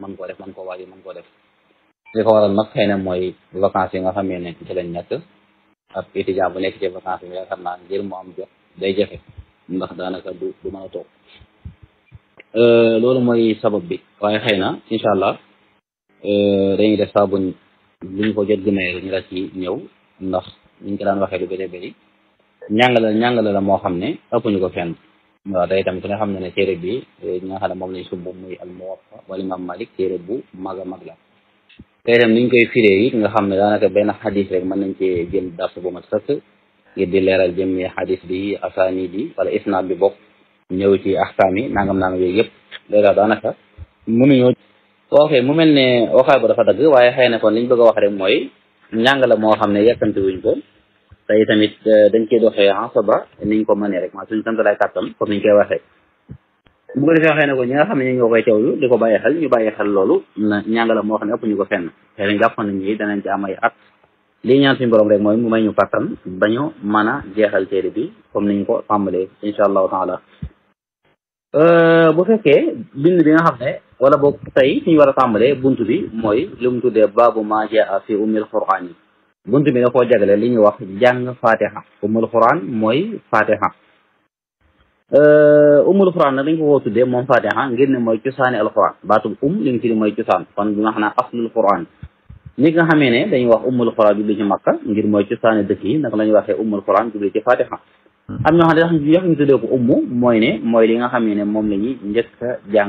mën koo def mën koo waaj mën koo def li ko waral nag xëy na mooy vacances yi nga xamee ne ci lañ nekk ab étudiant bu nekk ci vacances yi yaakaar naa ngir mu am jot day jafe ndax daanaka du du mën a toog loolu mooy sabab bi waaye xëy na incha allah dañuy def saa buñ luñ ko jot gëmee ñu la ci ñëw ndax niñ ko daan waxee lu bëri bëri ñàngale ñàngale la moo xam ne ëpp ñu ko fenn waaw day tamit ku ne xam ne ne téere bi ñi nga xam ne moom lañ sumb muy al muwatta wala imam malik téere bu mag a mag la tey dem niñ koy firee it nga xam ne daanaka benn xadis rek mën nañ cee jël dars bu ma sëkk ngir di leeral jëmmi xadis bi asaani bi wala isnaad bi bokk ñëw ci axkaam yi nangam nangam yooyu yëpp léegi daanaka mënuñoo ok mu mel ne waxaay bu dafa dagg waaye xëy na kon liñ bëgg a wax rek mooy njàng la moo xam ne yàkkamti wuñ ko tey tamit dañ koy doxee asaba niñ ko mënee rek maa suñu sant lay kàttan comme niñ koy waxee bu ko defee xëy na ko ñi nga xam ne ñu ñoo koy teewlu di ko bàyyi xel ñu bàyyi xel loolu na njàng la moo xam ne ëpp ñu ko fenn xëy na jàpp nañ ñi danañ ci am ay at lii ñaan suñu borom rek mooy mu may ñu kàttan bañu mën a jeexal téere bi comme niñ ko tàmbalee incha allahu taala bu fekkee bind bi nga xam ne wala boog tey fi ñu war a tàmbalee bunt bi mooy lu mu tuddee baabu ma jaa fi ummil quraan yi bunt bi da koo jagale li ñuy wax jàng fatiha ummul quraan mooy fatiha ummul quraan nag dañ ko koo tuddee moom fatiha ngir ne mooy cosaani alquran baatum um li nga fi di mooy cosaan kon bi nga xam ne aslul quran ni nga xamee ne dañuy wax ummul quraan jubli ci makka ngir mooy cosaani dëkk yi naka la ñuy waxee ummul quraan jubli ci fatiha am ñoo xam ne dax yox ñu tuddee ko ummu mooy ne mooy li nga xam ne moom la ñuy njëkk a jàng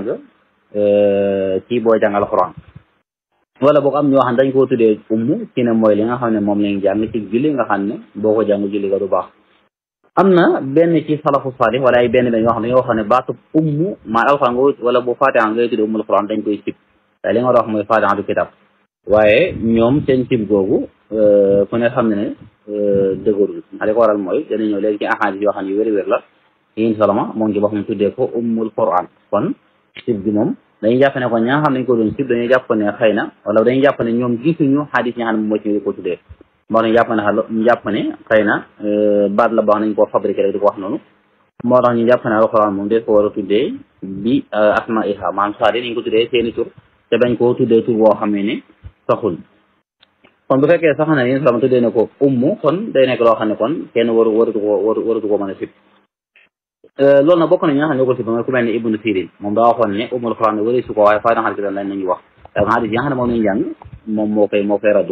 ci boo jàng alquran wala boog am ñoo xam ne dañ koo tuddee ummu ci ne mooy li nga xam ne moom la ñuy jàng ci julli nga xam ne boo ko jàng julli ga du baax am na benn ci salafu salih wala ay benn benn yoo xam ne dañoo wax ne baatu ummu maa alquran nga wala bu fatiha ngay tuddee ummul quran dañ koy sib te li nga war a wax mooy fatiha du kitab waaye ñoom seen sib googu ku ne xam ne ne dëgërul li ko waral mooy dana ñëw léegi ci ahadis yoo xam ne yu wér wér la yéen salama moom ci boppam tuddee ko ummul quran kon sib gi moom dañuy jàpp ne kon ña nga xam ne dañ ko doon sib dañuy jàpp ne xëy na wala dañuy jàpp ne ñoom gisuñu xadis ñi nga xam ne moo ci ko tuddee moo tax ñu jàpp ne ñu jàpp ne xëy na baat la baax nañ koo fabriqué rek di ko wax noonu moo tax ñu jàpp ne alquran moom des ko war a tuddee bi asma iha maanaam saadi dañ ko tuddee seeni tur te bañ koo tuddee tur boo xam ne ne saxul kon bu fekkee sax na yéen salama tuddee ne ko ummu kon day nekk loo xam ne kon kenn waru waratu ko waru waratu ko mën a sib loolu nag bokk na ñi nga xam ne ñoo ko sib mooy ku mel ne ibnu sirin moom daa waxoon ne ummul quran ne wari su ko waaye fay na xal ki dan lañ nañu wax te xadis yi nga xam ne moom lañu jàng moom moo koy moo koy raddu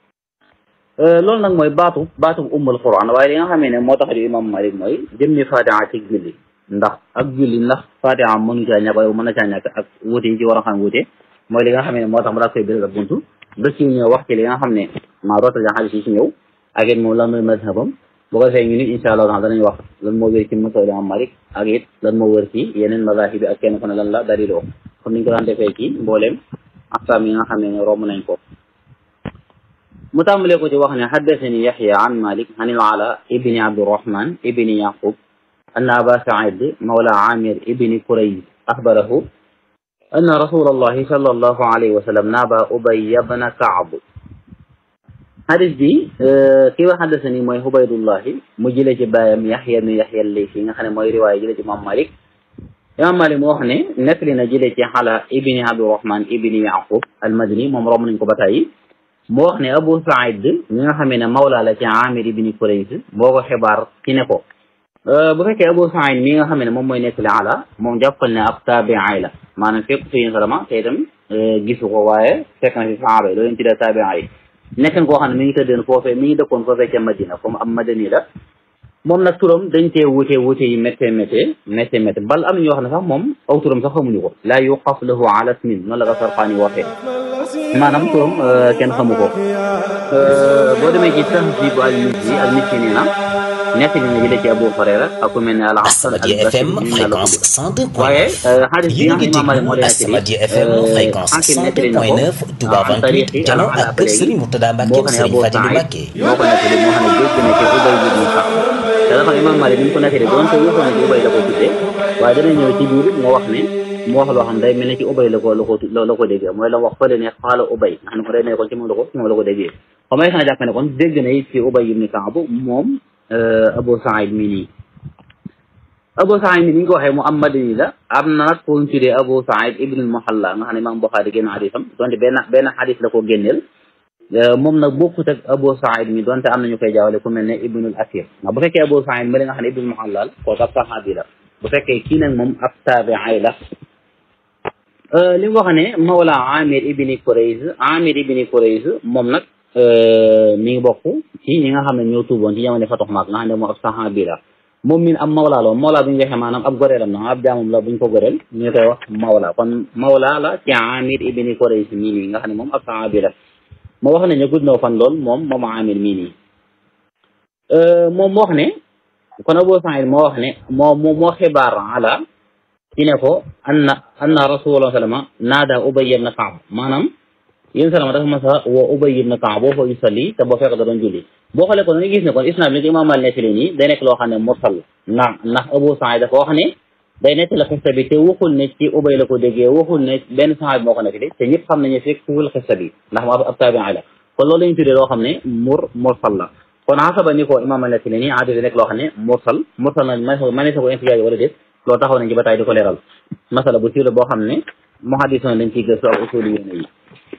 loolu nag mooy baatu baatu ummul quran waaye li nga xamee ne moo tax di imam malik mooy jëmmi fatiha ci julli ndax ak julli ndax fatiha mënu caa ñàkk waaye mën na caa ñàkk ak wuute yi ci war a xam wuute mooy li nga xam ne moo tax mu daa koy biral ak buntu ba ci ñëw wax ci li nga xam ne maa rootal yaa xadis yi ci ñëw ak it moom lan mooy mazhabam boo ko defee ñu ni incha allah taala danañ wax lan moo wér ci mazhab imam malik ak it lan moo wér ci yeneen mazahib bi ak kenn ku ne lan la daliloo comme niñ ko daan defee ci mbooleem axkaam yi nga xam ne romb nañ ko mu tàmbalee ko ci wax ne xaddasani yaxya an malik an il ala ibni abdirahman ibni yaqub أن أبا سعيد مولى عامر ابن كريز أخبره أن رسول الله صلى الله عليه وسلم نابى أبي بن كعب حديث دي كيف حدثني موي عبيد الله مجلة بايم يحيى بن يحيى اللي في خنا موي رواية جلة إمام مالك إمام مالك مو خني نكلنا جلة على ابن عبد الرحمن ابن يعقوب المدني موم روم نكو باتاي moo wax ne Abu Saïd mi nga xamee ne mawla la ci Amir ibn Kurayz moo ko xibaar ci ne ko bu fekkee Abu Saïd mi nga xam ne moom mooy nettali ala moom jàppal ne ab taabi'i la maanaam fekk fi yéen salama te itam gisu ko waaye fekk na fi sahaaba yi loolu leen tuddee taabi'i yi nekkan koo xam ne mi ngi tëddeen foofee mi ngi dëkkoon foofee ca Madina comme am madani la moom nag turam dañ cee wute wute yi méttee méttee méttee méttee bal am ñoo xam ne sax moom aw turam sax xamuñu ko laa yuqaf lahu ala ismin noonu la ko Sarqaani waxee maanaam turam kenn xamu ko boo demee ci Tahzib al-Mizzi al-Mizzi nee na nekk na jëlee ci Abu Hurayra ak ku mel ne al Hasan Asamadia FM fréquence 102 waaye xadis bi nga xam ne Imaam Maalik moo leen Asamadia FM fréquence 102.9 Touba 28 Jano ak kër Serigne Murtada Mbacke Serigne Fadilou Mbacke moo ko nettali moo xam ne dégg na ci Ubay ibn Ka'b te dafa Imaam Maalik bi mu ko nettali doonte waxoon na ci Ubay la ko tuddee waaye dana ñëw ci biir moo wax ne mu wax loo xam day mel ne ci ubay la ko la ko la ko déggee mooy la wax fële ne xaala ubay nga xam ne ko day ne kon ci moom la ko ci moom la ko déggee xam nga xanaa jàpp ne kon dégg na it ci ubay ibn Kaab moom Abu Saïd mi nii Abu Saïd mi ni ñu ko waxee mu am madani la am na nag ko ñu tuddee Abu Saïd ibnul Muhalla nga xam ne Imaam Buxaari génn xadisam donte benn benn xadis la ko génneel moom nag bokkut ak Abu Saïd mi donte am na ñu koy jaawale ku mel ne ibnul Asir ndax bu fekkee Abu Saïd ma li nga xam ne ibnul Muhalla la kooku ab saxaabi la bu fekkee kii nag moom ab taabi'i la li mu wax ne Mawla Amir ibni Kurayz Amir ibni Kurayz moom nag mi ngi bokk ci ñi nga xam ne ñoo tuuboon ci jamono Fatu Maak nga xam ne moom ab saxaabi la moom min am mawla la mawla bu ñu waxee maanaam ab goreelam na ab jaamam la buñ ko goreel ñu koy wax mawla kon mawla la ci Amir ibni Kurayz mii nii nga xam ne moom ab saxaabi la moo wax ne ñu gudd na fan lool moom moom Amir mii nii moom moo wax ne kon Abu Saïd moo wax ne moo moo moo xibaar ala ci ne ko anna anna rasulullah sallama naada Ubay ibn Kaab maanaam yéen salama dafa mas a woo Ubay ibn Kaab boo fa yusalli te boo fekk da doon julli boo xoolee kon da ngay gis ne kon isnaad bi li ko imaam Maalik nettali nii day nekk loo xam ne mursal ndax ndax Abu Saïd dafa wax ne day nettali xista bi te waxul ne ci Ubay la ko déggee waxul ne benn saxaabi moo ko nettali te ñëpp xam nañu fekk fuul xista bi ndax mu ab taabi'i la kon loolu la ñu tuddee loo xam ne mur mursal la kon xasaba ni ko imaam Maalik nettali nii aada nekk loo xam ne mursal mursal na ma ne sa ko intijaaj wala déet loolu taxaw nañ ci ba taay di ko leeral masala bu siiw la boo xam ne muhaddisoon dañ ciy gëstu ak usuli yéene yi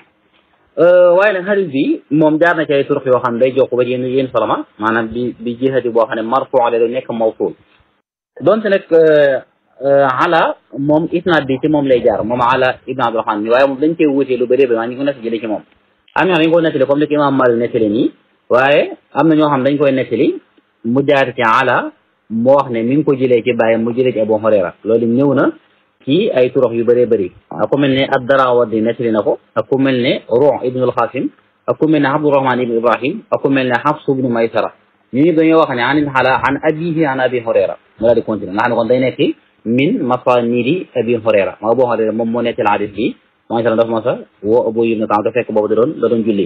waaye nag xadis bi moom jaar na ci ay turux yoo xam ne day jokk ba ci yéen yéen soloma maanaam bi bi jihati boo xam ne marfu ale da nekk mawsul donte nag ala moom isnaad bi ci moom lay jaar moom ala ibn abdurahman mi waaye moom dañ koy wutee lu bëri ba maa ñu ko nekk jëlee ci moom am ñoo xam dañ koy nettali comme li ko imam Malik nettali nii waaye am na ñoo xam dañ koy nettali mu jaar ci ala moo wax ne mi ngi ko jëlee ci bàyyi mu jëlee ci Abu Hurayra loolu ñëw na ci ay turox yu bëree bëri ak ku mel ne ad-Darawardi nettali na ko ak ku mel ne Ruh ibnul Qasim ak ku mel ne Abdurahman ibn Ibrahim ak ku mel ne Hafs ibnu Maysara ñu ñëpp dañoo wax ne anil xala an abihi an Abi Hurayra mu daal di continuer nga xam ne kon day nekk min masanidi Abi Hurayra maa Abu Hurayra moom moo nettali hadis bi moo ngi dafa mos a woo Abu ibn Kaab da fekk boobu da doon da doon julli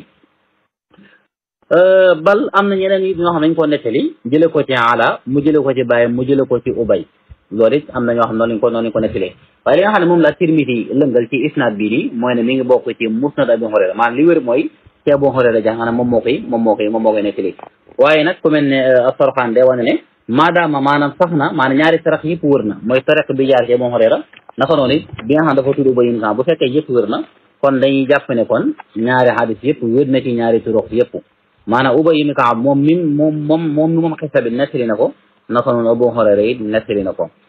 bal am na ñeneen yi ñoo xam ne dañ koo nettali jële ko ci ala mu jële ko ci bàyyi mu jële ko ci ubay loolu it am na ñoo xam noonu lañ ko noonu lañ ko nettalee waaye li nga xam ne moom la Tirmidi lëngal ci isnaad bii nii mooy ne mi ngi bokk ci musnad Abi Hurayra maanaam li wér mooy ci Abu Hurayra jàng maanaam moom moo koy moom moo koy moom moo koy nettali waaye nag ku mel ne As-Sarxaan day wane ne maadaama maanaam sax na maanaam ñaari sarax yëpp wër na mooy tariq bi jaar ci Abu Hurayra naka noonu it bi nga xam dafa tudd Ubay ibn Kaab bu fekkee yëpp wër na kon dañuy jàpp ne kon ñaari hadis yëpp wér na ci ñaari turuq yëpp maanaam Ubay ibn Kaab moom min moom moom moom mi moom xisa bi nettali na ko naka noonu Abu Hurayra it nettali na ko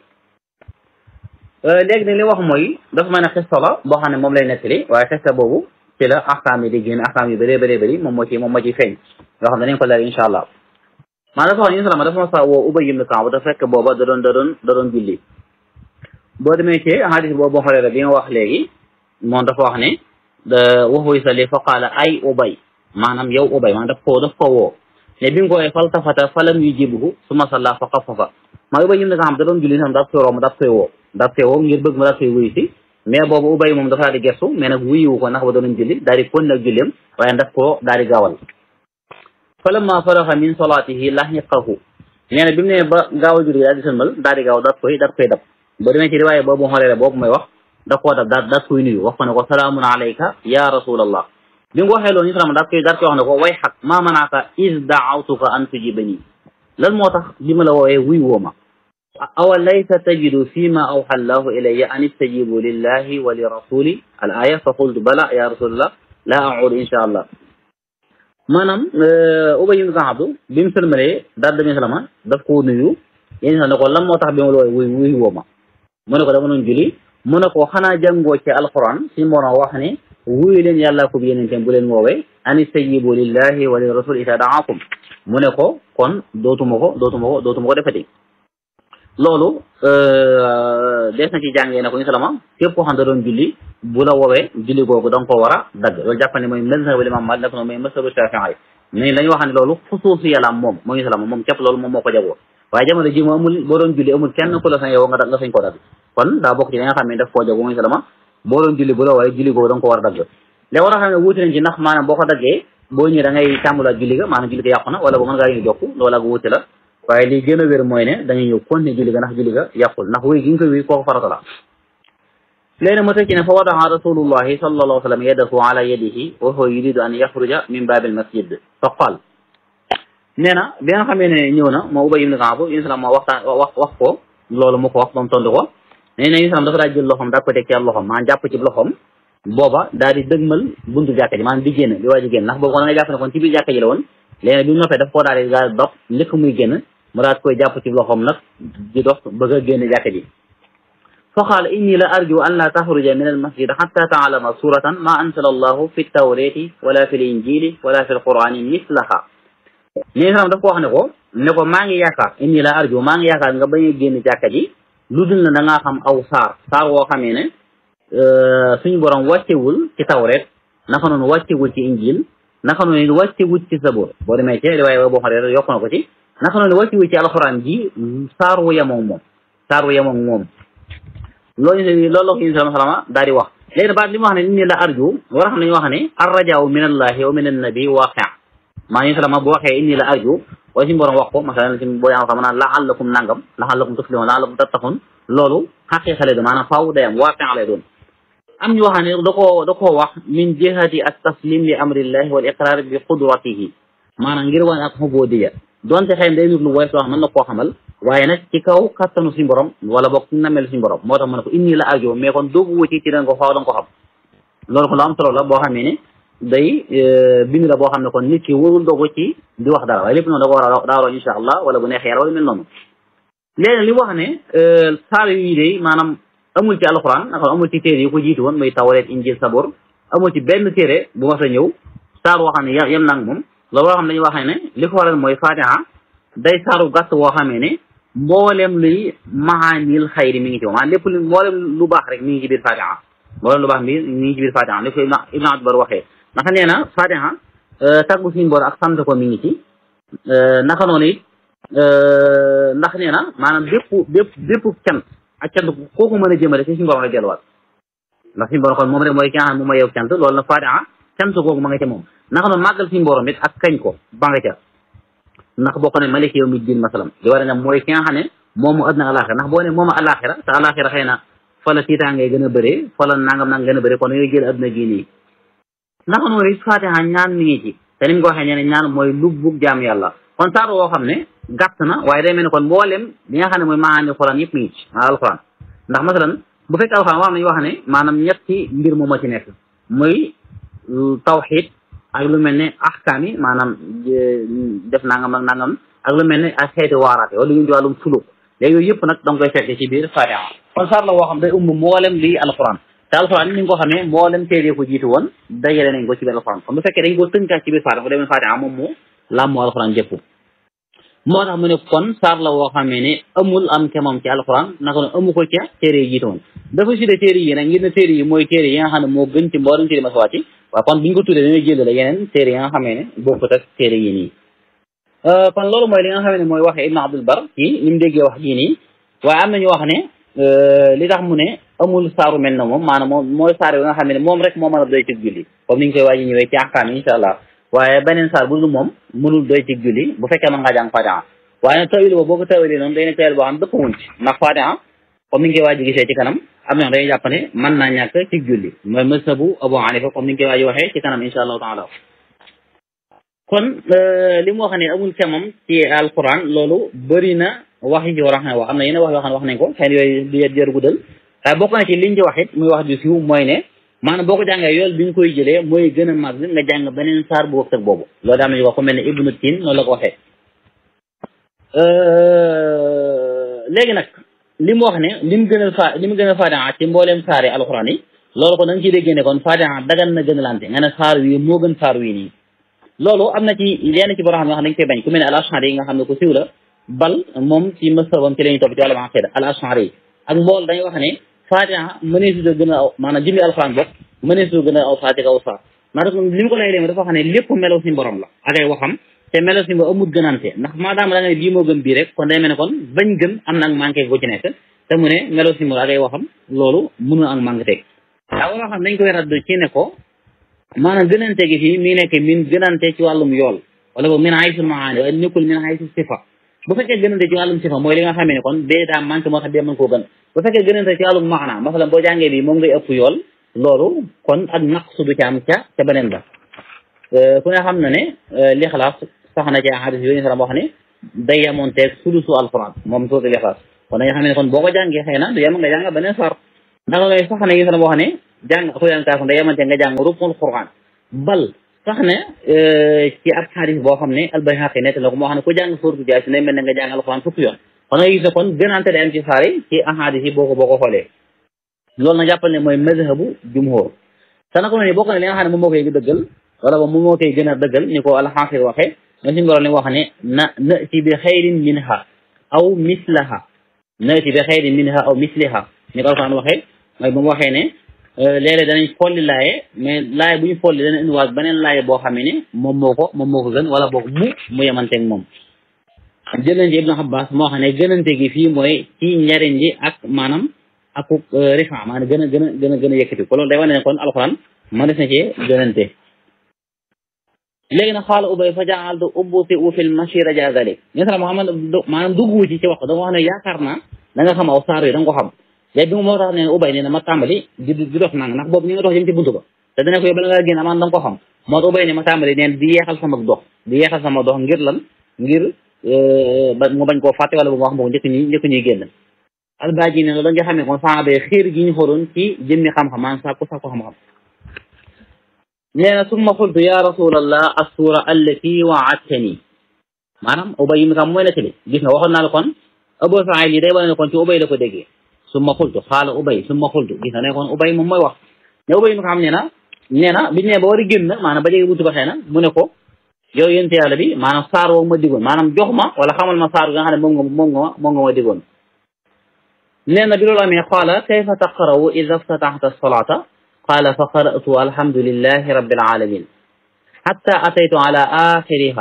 léegi nag li wax mooy dafa mel ne xista la boo xam ne moom lay nettali waaye xista boobu ci la axkaam yi di génn axkaam yu bëree bëree bëri moom moo ci moom moo ci feeñ yoo xam ne danañ ko leer incha allah maanaam dafa wax ni salama dafa ma sa woo Ubay ibn Kaab dafa fekk booba da doon da doon da doon julli boo demee ci hadis boobu Abu Hurayra bi nga wax léegi moom dafa wax ne waxu yusalli fa qaala ay Ubay maanaam yow Ubay maanaam daf koo daf ko woo ne bi nga ko wooyee faltafata falam yujibuhu summa salla fa xafafa maa Ubay ibn Kaab da doon julli sam daf koy romb daf koy woo daf koy woo ngir bëgg ma daf koy wuyu si mais boobu Ubay moom dafa daal di gestu mais nag wuyuwu ko ndax ba doon julli daal di kon nag julleem waaye daf koo daal di gaawal falamma faraxa min salaatihi lahiqahu nee na bi mu ne ba gaaw a julli daal di sëlmal daal di gaaw daf koy daf koy dab boo demee ci riwaaye boobu xoolee boobu may wax daf koo dab daal daf koy nuyu wax ko ne ko salaamun alayka ya rasulallah bi nga waxee loolu ñu salama daf koy daf koy wax ne ko way xaq maa manaaka is daawtuka an tujibani lan moo tax bi ma la woowee wuy woo ma awa laysa tajidu fi ma awxa allahu ilayya an istajibu lillahi wa li rasuli al aya fa qultu bala ya rasulallah la audu insha allah maanaam Ubay ibn Kaab bi mu sëlmalee daal demee salama daf koo nuyu yéen sax ne ko lan moo tax bi ma la woowee wuy wuy woo ma mu ne ko dama doon julli mu ne ko xanaa jàngoo ci alquran suñu borom wax ne wuyu leen yàlla ko bi yeneen bu leen woowee an istajibu lillahi wa li rasul ida daakum mu ne ko kon dootuma ko dootuma ko dootuma ko defati loolu dees na ci jàngee ne ko ñu salama képp koo xam da doon julli bu la woowee julli googu da nga ko war a dagg loolu jàpp ne mooy mazhabu imam Maalik nag mooy mazhabu Shaafi'i mais dañu wax ne loolu xusuusi yàlla moom moo ñu salama moom képp loolu moom moo ko jagoo waaye jamono ji mu amul boo doon julli amul kenn ku la sañ yow nga nga sañ koo dagg kon daa bokk ci li nga xam ne daf koo jagoo moo ñu salama boo doon julli bu la woowee julli googu da nga ko war a dagg léegi war a xam ne wuute nañ ci ndax maanaam boo ko daggee boo ñëwee da ngay tàmbulaat julli ga maanaam julli ga yàqu na wala boo mën ngaa ñu jokk loolu ak wuute la waaye li gën a wér mooy ne da ngay ñëw continuer julli ga ndax julli ga yàqul ndax wéy gi nga koy wéy kooku farata la léegi ma tekki ne fa wadaxa rasulullahi sallallahu alayhi wa sallam yadahu ala yadihi wa huwa yuridu an yaxruja min baabil masjid fa qaal nee na bi nga xamee ne ñëw na moo Ubay ibn Kaab ibn Salaam moo waxtaan wax wax ko loolu mu ko wax ba mu tontu ko nee na islam dafa daa jël loxoom daa ko teg ci loxoom maanaam jàpp ci loxoom booba daal di dëgmal buntu jàkka ji maanaam di génn di waaj a génn ndax boobu kon da nga jàpp ne kon ci biir jàkka ji la woon léegi bi mu noppee daf koo daal di daal dox njëkk muy génn mu daal koy jàpp ci loxoom nag di dox bëgg a génn jàkka ji fa qaala inni la arju an la taxruja min al masjid xatta taalama suratan ma ansala allahu fi tawrati wala fi l injili wala fi l qurani mislaha nii salam daf ko wax ne ko ne ko maa ngi yaakaar inni la arju maa ngi yaakaar nga bañ a génn jàkka ji lu dul na da ngaa xam aw saar saar woo xamee ne suñu borom wàccewul ci tawret naka noonu wàccewul ci injil naka noonu wàccewul ci sabur boo demee ci riwaaya boo xam ne yokk na ko ci naka noonu wàccewul ci alxuraan ji saar wu yemoog moom saar wu yemoog moom loolu loolu la ko sallallahu alayhi wa sallam daal di wax léegi baat li mu wax ne inni la arju war a xam nañu wax ne arrajaaw min allahi wa min annabi waaqi maa ngi salama bu waxee inni la arju waaye suñu borom wax ko masalan si boo yaa xam naan laallakum nangam laallakum tuflihun laallakum tattaqun loolu xaqiqa lay doon maanaam faaw day am waaqi lay doon am ñu wax ne da koo da koo wax min jihati at taslim li amrillahi wal iqrar bi qudratihi maanaam ngir wane ak xubudiya donte xëy day nit lu woy soo xam mën na koo xamal waaye nag ci kaw kattanu suñu borom wala boog namel suñu borom moo tax ma ne ko inni la arju mais kon doogu wu ci ci da nga ko faaw da nga ko xam loolu ko lu am solo la boo xamee ne day bind la boo xam ne kon nit ki warul dogu ci di wax dara waaye lépp noonu da ko war a daaroo insha allah wala bu neexee yàlla wala mel noonu léegi li wax ne saar yi day maanaam amul ci alxuraan naka amul ci téere yi ko jiitu woon muy tawreet injil sabor amul ci benn téere bu mas a ñëw saar woo xam ne yem nang moom loolu woo xam ne dañuy wax ne li ko waral mooy fatiha day saaru gàtt woo xamee ne mboolem luy maanil xayri mi ngi ci moom maanaam lépp lu mboolem lu baax rek mi ngi ci biir fatiha mboolem lu baax mi mi ngi ci biir fatiha li ko ibn abdbar waxee naka nee na fatiha tàggu suñu bor ak sant ko mi ngi ci naka noonu it ndax nee na maanaam bépp bépp bépp cant ak cant kooku mën a jëmale ci suñu borom la delluwaat ndax suñu borom kon moom rek mooy ki nga xam ne moom mooy yow cant loolu na fatiha cant kooku ma nga ca moom naka noonu màggal suñu borom it ak kañ ko ba nga ca ndax bokk ne malik yow mi diin masalam di war a ne mooy ki nga xam ne moomu àddina alaxira ndax boo ne moomu alaxira te alaxira xëy na fa la tiitaangee gën a bëree fa la nangam nang gën a bëree kon yooyu jël àdduna gii nii naka noonu it fatiha ñaan mi ngi ci te ni mu ko waxee ñene ñaan mooy lubbug jaam yàlla kon saar woo xam ne gàtt na waaye day mel ne kon mboolem li nga xam ne mooy maanaam xuraan yëpp mi ngi ci maa alxuraan ndax masalan bu fekkee alxuraan wax nañu wax ne maanaam ñetti mbir moom moo ci nekk muy tawxid ak lu mel ne ahkaam yi maanaam def nangam ak nangam ak lu mel ne ak xeeti waaraate wala lu ñu ci wàllum suluk léegi yooyu yëpp nag da nga koy fekk ci biir fatiha kon saar la woo xam day umb mboolem lii alxuraan te alxuraan ni nga ko xamee mboolem téere ko jiitu woon dajale nañ ko ci biir alxuraan kon bu fekkee dañ ko tënkaat ci biir fatiha bu demee fatiha moom mu làmmoo alxuraan jëpp moo tax mu ne kon saar la woo xamee ne amul am ke moom ci alxuraan naka noonu amu ko ca téere yi jiitu woon dafa sudde téere yi nag ngir ne téere yi mooy téere yi nga xam ne moo gën ci mboolem téere ma sa wàcc waaw kon biñu ko tuddee dañuy jël la yeneen téere yi nga xamee ne bokkut ak téere yi nii kon loolu mooy li nga xamee ne mooy waxee Ibn Abdul Bar ci ni mu déggee wax jii nii waaye am nañu wax ne li tax mu ne amul saaru mel na moom maanaam moom mooy saar yi nga xam ne moom rek moo mën a doy ci julli comme ni ñu koy waaji ñëwee ci axkaam yi insha allah waaye beneen saar bu dul moom mënul doy ci julli bu fekkee mën ngaa jàng fatiha waaye nag tawil boobu boo ko tawilee noonu day ne tawil boo xam dëpp wuñ ci ndax fatiha comme ni ñu koy waaji gisee ci kanam am na dañuy jàpp ne mën naa ñàkk ci julli mooy mazhabu Abu Hanifa comme ni ñu koy waaji waxee ci kanam insha allahu taala kon li mu wax ne amul kemam ci alquran loolu bëri na wax yi ci war a xam ne wax am na yeneen wax yoo xam ne wax nañ ko xëy na yooyu di jër guddal waaye bokk na ci liñ ci wax it muy wax ju siiw mooy ne maanaam boo ko jàngee yool bi ñu koy jëlee mooy gën a màgg nga jàng beneen saar bu wëg tëg boobu loolu daa am nañu wax ko mel ne ibnu tin noonu la ko waxee léegi nag li mu wax ne li mu gën a fa li mu gën a fatiha ci mbooleem saari alxuraan yi loolu ko da nga ciy déggee ne kon fatiha dagan na gën a lante nga ne saar wi moo gën saar wi nii loolu am na ci yenn ci borom xam ne wax dañ koy bañ ku mel ne al ashari yi nga xam ne ko siw la bal moom ci masabam ci la ñu topp ci wàllum aqida al ashari yi ak mbool dañuy wax ne fatiha mëneesu da gën a aw maanaam jëmmi alxuraan bokk mëneesu gën a aw saa ci kaw saa maanaam li mu ko lay léegi dafa xam ne lépp melaw suñu borom la ak ay waxam te melaw suñu borom amul gënante ndax maadaama da nga ne bii moo gën bii rek kon day mel ne kon bañ gën am na ak manqué gu ci nekk te mu ne melaw suñu borom ak ay waxam loolu mënul ak manqué teg daa war a xam dañ koy radd ci ne ko maanaam gënante gi fii mi ngi nekk min gënante ci wàllum yool wala boobu min haysul maani waaye nekkul min haysul sifa bu fekkee gënante ci wàllum sifa mooy li nga xamee ne kon bee daa manqué moo tax bee mën koo gën bu fekkee gënante ci wàllum maana masalan boo jàngee bi moom ngay ëpp yool loolu kon ak naqsu du ci am ca ca beneen ba ku ne xam na ne lixlaas sax na ci hadis yooyu sax wax ne day yamoonteeg sulusu alquran moom suutu lixlaas kon dañu xam ne kon boo ko jàngee xëy na du yem nga jàng beneen sar ndax lay sax ne gis na boo xam ne jàng xuyaan kaafu da yemante nga jàng ruknul Qur'an bal sax ne ci ab xadis boo xam ne albayhaqi nett la ko moo xam ne ku jàng suuratu Yaasin day mel ne nga jàng alquran fukki yoon kon nga gis ne kon gënante day am ci saar yi ci ahadis yi boo ko boo ko xoolee loolu nag jàppal ne mooy mazhabu jumhur te nag ni bokk ne li nga xam ne moom moo koy dëggal wala ba moom moo koy gën a dëggal ni ko alxaafir waxee nga suñu borom li wax ne na nati bi xayrin minha aw mislaha nati bi xayrin minha aw misliha ni ko alquran waxee mooy ba mu waxee ne léeg-léeg danañ folli laaye mais laaye bu ñu folli dana indiwaat beneen laaye boo xam ne moom moo ko moom moo ko gën wala boog mu mu yemanteeg moom jëlante ibnu Abbas moo xam ne gënante gi fii mooy ci njariñ ji ak maanaam ak rifa maanaam gën a gën a gën a gën a yëkkati ko loolu day wane ne kon alxuraan ma des na cee gënante léegi nag xaala ubay fa jaaltu ubbuti u fil mashira ja dalik ñen sala Muhammad maanaam duggu ci ci wax da nga wax ne yaakaar naa da nga xam aw saar yi da nga ko xam léegi bi mu moo tax ne ubay nee na ma tàmbali di di dox nang ndax boobu ñu nga dox jëm ci buntu ba te dana ko yow bala nga génn amaan da nga ko xam moo tax ubay ne ma tàmbali neen di yeexal sama dox di yeexal sama dox ngir lan ngir ba mu bañ koo fàtte wala bu ma wax moo njëkk ñuy njëkk ñuy génn albaaji ne loolu nga xam ne kon saaba yi xiir gi ñu xoroon ci jëmmi xam-xam maanaam sàkku sàkku xam-xam nee na summa qultu ya rasulallah assura allati waadtani maanaam ubay yi mi kam mooy nettali gis nga waxoon naa la kon Abu Saïd yi day wane ne kon ci ubay la ko déggee summa qultu xaala ubay summa qultu gis nga ne kon ubay moom mooy wax ne ubay mi xam ne na nee na biñu ne ba war a génn maanaam ba jege buntu ba xëy na mu ne ko yow yénte yàlla bi maanaam saar woo ma digoon maanaam jox ma wala xamal ma saar nga xam ne moom nga moom nga ma moom nga ma digoon nee na bi loolu amee qaala kayfa taqra'u ida ftataxta solata qaala fa qara'tu alhamdulillahi rabbil alamin xatta ataytu ala axiriha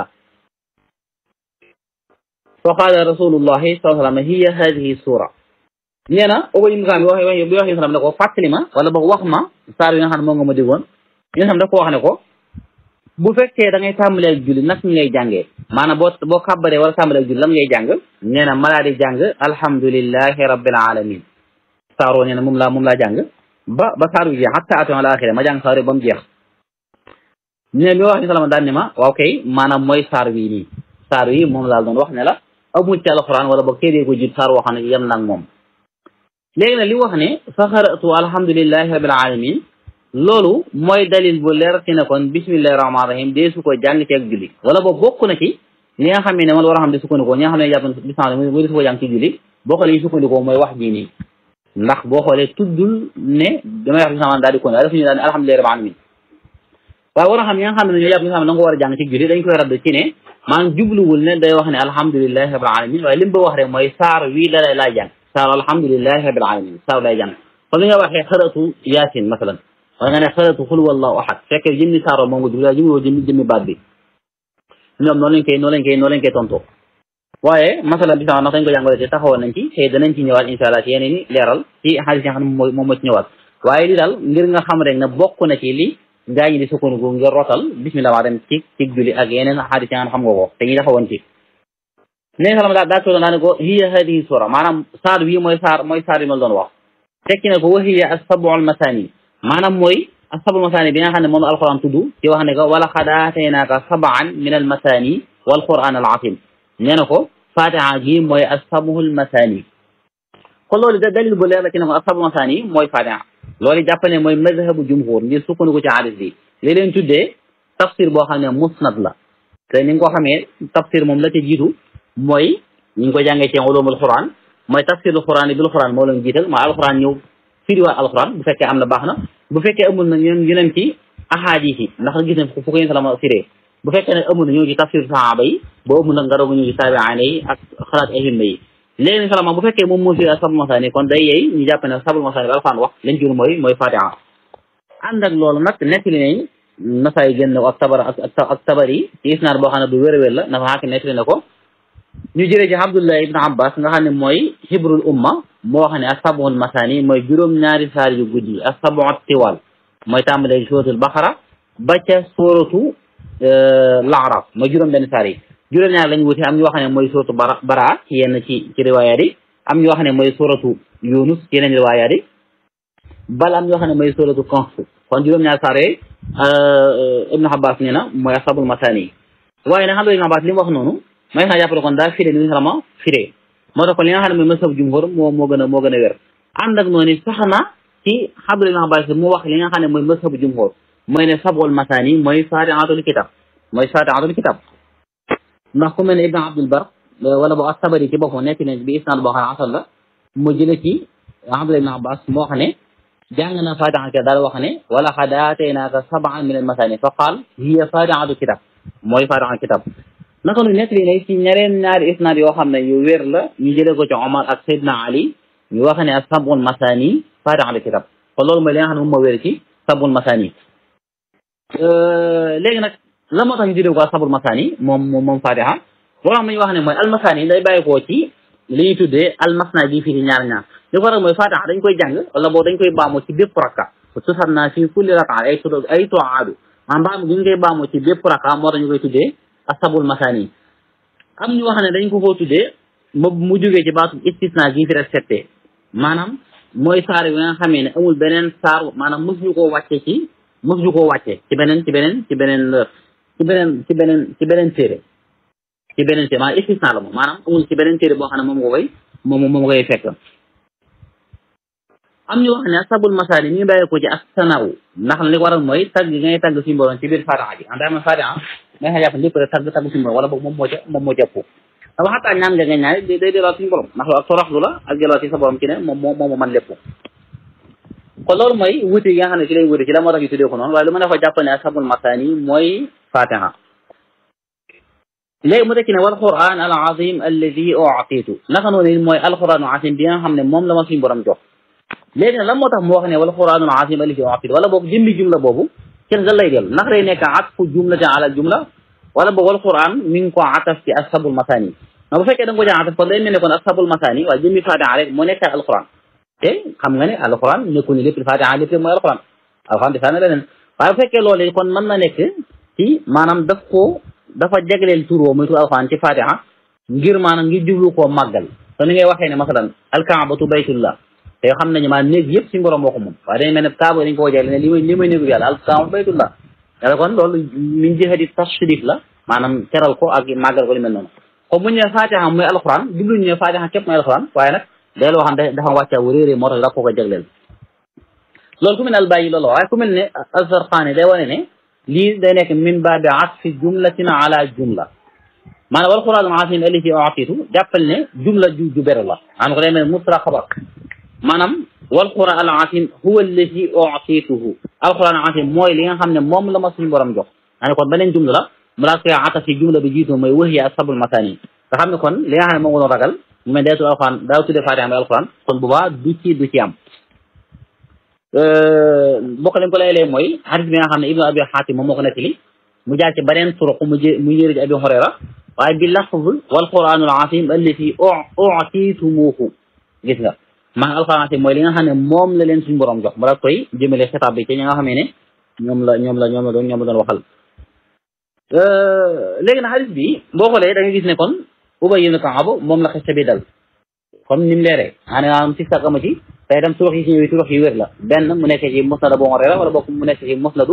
fa qaala rasulullahi sallallahu alayhi wa sallam hiya hadihi sura nee na ubay ibn Kaab bi wax bi wax sallam ne ko fàttali ma wala boog wax ma saar yi nga xam ne moom nga ma digoon yéen xam da ko wax ne ko bu fekkee da ngay tàmbalee ak julli nag ngay jàngee maanaam boo boo kàbbaree wala tàmbalee ak julli lam ngay jàng nee na malaa di jàng alhamdulillahi rabbil alamin saaroo nee na moom laa moom laa jàng ba ba saar bi jeex hatta atoon al axira ma jàng saar ba mu jeex nee bi wax ni salama daan ne ma waaw kay maanaam mooy saar bii nii saar wi moom laa doon wax ne la amul ci alquran wala boog téeree ko jut saar woo xam ne yem nag moom léegi nag li wax ne fa xaratu alhamdulillahi rabbil alamin loolu mooy dalil bu leer ci ne kon bismillahi rahmaani rahim dee su ko jàng ci ak julli wala boobu bokk na ci li nga xam ne man war a xam ne sukkandikoo ñi nga xam ne jàpp bismillah mooy dee su ko jàng ci julli boo xoolee sukkandikoo mooy wax jii nii ndax boo xoolee tuddul ne damay wax bismillah daal di kon def ñu daal ne alhamdulillahi rabbil alamin waaye war a xam ñi nga xam ne ñoo jàpp bismillah da nga ko war a jàng ci julli dañ koy radd ci ne maanaam jubluwul ne day wax ne alhamdulillahi rabbil alamin waaye li mu ba wax rek mooy saar wii la lay laa jàng saar alhamdulillahi rabbil alamin saar lay jàng comme li nga waxee xaratu yaasin masalan wala nga ne xaratu xul wallahu ahad fekkee jëmmi saaro moom nga jublu jëmmi woo jëmmi jëmmi baat bi ñoom noonu lañ koy noonu lañ koy noonu lañ koy tontoo waaye masala bi sax ndax dañ ko jàngale te taxawoon nañ ci te danañ ci ñëwaat insha allah ci yeneen i leeral ci xaalis yi nga xam ne moom moo ci ñëwaat waaye li daal ngir nga xam rek ne bokk na ci li gaa ñi di sukkandiku ngir rotal bismillah maa dem ci ci julli ak yeneen xaalis yi nga xam nga ko te ñu taxawoon ci nee salam daa daa toodoon daa ne ko hiya hadihi sura maanaam saar bii mooy saar mooy saar yi ma doon wax tekki ne ko wa hiya as-sab'u al-masani maanaam mooy as-sab'u al-masani bi nga xam ne moom alquran tudd ci wax ne ko wala qad aataynaaka sab'an min al-masani wal quran al-azim nee na ko fatiha gi mooy as-sab'u al-masani kon loolu da dalil bu leer la ci ne ko as-sab'u al-masani mooy fatiha loolu jàpp ne mooy mazhabu jumhur ngir sukkandiku ci hadis bi li leen tuddee tafsir boo xam ne musnad la te ni nga ko xamee tafsir moom la ca jiitu mooy ñu ngi ko jàngee ci ulumul quran mooy tafsirul quran bil quran moo leen jiital mooy alquran ñëw firiwaat alquran bu fekkee am na baax na bu fekkee amul na ñoom ñu leen ci ahadis yi ndax gis nañ fu ko yéen salama firee bu fekkee ne amul na ñëw ci tafsir sahaba yi boo amul nag nga doog a ñëw ci taabi'aane yi ak xalaat ahimma yi léegi salama bu fekkee moom moo firi ak sabul masaani kon day yeey ñu jàpp ne sabul masaani bi alquran wax lañ jur mooy mooy fatiha ànd ak loolu nag nettali nañ nasaay génn ak tabar ak ak tabari ci isnaad boo xam ne bu wér a wér la nafa xaaki nettali na ko ñu jëlee ci Abdullah ibn Abbas nga xam ne mooy hibrul umma moo wax ne asabul masani mooy juróom-ñaari saar yu guddi asabu tiwal mooy tàmbalee suratul baqara ba ca suratu laaraf mooy juróom-benn saar yi juróom-ñaar lañ wuti am ñu wax ne mooy suratu bara bara ci yenn ci ci riwaayaat yi am ñu wax ne mooy suratu yunus ci yeneen riwaayaat yi bal am ñu wax ne mooy suratu kahf kon juróom-ñaari saar yooyu ibn Abbas nee na mooy asabul masani waaye nag xam nga ibn Abbas li mu wax noonu may xaa jàppale kon daa firé ni ñu xalama firé moo tax kon li nga xam ne mooy masab jumhur moo moo gën a moo gën a wér ànd ak noonu sax na ci xabdul ibn abbas mu wax li nga xam ne mooy masab jumhur mooy ne sabul masaani mooy faatihatul kitab mooy faatihatul kitab ndax ku mel ne ibn abdul bar wala boo astabari ci boppam nekk ne bi isnaad boo xam ne asal la mu jële ci abdullah ibn abbas moo xam ne jàng na faatihatul kitab daal wax ne wala xad aataynaaka sab'an min al masaani fa qaal hiya faatihatul kitab mooy faatihatul kitab naka nu nekk li ne ci ñareen ñaari isnaad yoo xam ne yu wér la ñu jële ko ci omar ak saydna ali ñu wax ne ak sabul masaani faatihatul kitab kon loolu mooy li nga xam ne moom moo wér ci sabul masaani léegi nag la moo tax ñu tuddee ko sabul masaani moom moom moom fatiha boo xam ne ñu wax ne mooy almasaani day bàyyi koo ci li ñuy tuddee almasna gi fii ci ñaar ñaar li ko waral mooy fatiha dañ koy jàng wala boo dañ koy baamu ci bépp rakka tusat naa fii kulli raka ay tudd ay toaadu maanaam baamu gi ñu koy baamu ci bépp rakka moo tax ñu koy tuddee asabul masaani am ñu wax ne dañ ko koo tuddee mu mu jógee ci baatu istisna gi fi respecté maanaam mooy saar yi nga xamee ne amul beneen saar maanaam mos ñu koo wàcce ci mos ñu koo wàcce ci beneen ci beneen ci beneen ci beneen ci beneen ci beneen téere ci beneen téere maanaam istisna la moom maanaam amul ci beneen téere boo xam ne moom nga koy moom moom nga koy fekk am ñu wax ne sabul masaani ñu bàyyi ko ci ak sanaw ndax li ko waral mooy tagg gi ngay tagg suñu borom ci biir fatiha ji en tant que fatiha nga xa jàpp lépp rek tagg tagg suñu borom wala boog moom moo ca moom moo ca ëpp dafa xataa ñaan nga nga ñaani day day delluwaat suñu borom ndax loolu ak toroxlu la ak delluwaat ci sa borom ci ne moom moo moo man lépp kon loolu mooy wuti yi nga xam ne ci lay wuti ci la moo tax ñu tuddee ko noonu waaye lu ma ne fa jàpp ne sabul masaani mooy fatiha léegi mu tekki ne wal quran al azim alladi utitu naka noonu mooy alquran al azim bi nga xam ne moom la ma suñu borom jox léegi nag lan moo tax mu wax ne wal quranul azim alladi utitu wala boog jëmmi jumla boobu kenn ga lay dellu ndax day nekk atfu jumlatin ala jumla wala boog wal quran mi ngi ko ataf ci ashabul masani ma bu fekkee da nga ko jaa ataf kon day mel ne kon ashabul masani waaye jëmmi fatiha rek moo nekk alquran te xam nga ne alquran nekku ni lépp fatiha lépp mooy alquran alquran di saana leneen waaye bu fekkee loolu kon mën na nekk ci maanaam daf ko dafa jagleel tur woo muy tur alquran ci fatiha ngir maanaam ngir jublu koo màggal te ni ngay waxee ne masalan alkaabatu baytullah te xam nañu maa néeg yëpp suñu borom moo ko moom waaye dañu mel ne kaaba dañu ko wajale ne li may li may néegu yàlla alkaaba baytullah yàlla kon loolu min jihati tashrif la maanaam teral ko ak màggal ko li mel noonu comme bu ñu ne fatiha mooy alquran jubluñu ne fatiha képp mooy alquran waaye nag day loo xam ne dafa wàccaa wu réeré moo tax da ko ko jagleel loolu ku mel ne albayyi loolu waaye ku mel ne azarqaani day wane ne lii day nekk min baabi atfi jumlatin ala jumla maanaam wal quran azim allati utitu jàppal ne jumla ju ju beru la maanaam ko day mel musra xabar maanaam wal quran al azim huwa allati utituhu al quran al azim mooy li nga xam ne moom la ma suñu borom jox maa ne kon beneen jumla la mu daal koy ataf ci jumla bi jiitu mooy waxya asabul masani nga xam ne kon li nga xam ne moom nga doon ragal mu mel day tudd alquran daa tuddee fatiha mooy alquran kon bu baax du ci du ci am bokk leen ko lay lee mooy hadis bi nga xam ne ibnu abi xaatim moom moo ko nettali mu jaar ci beneen turuq mu jë mu yëri ci abi hurayra waaye bi lafz wal quranul azim allati utitumuhu gis nga maa alquran azim mooy li nga xam ne moom la leen suñu borom jox mu daal koy jëmale xitaab bi ci ñi nga xamee ne ñoom la ñoom la ñoom la doon ñoom la doon waxal léegi nag hadis bi boo xoolee da nga gis ne kon Ubay ibn Kaab moom la xeste bi dal comme ni mu leeree maanaam si sàkk ama ci tey dem turux yi si ñëwee turux yi wér la benn mu nekk ci musnad Abu Hurayra wala bokk mu nekk ci musnadu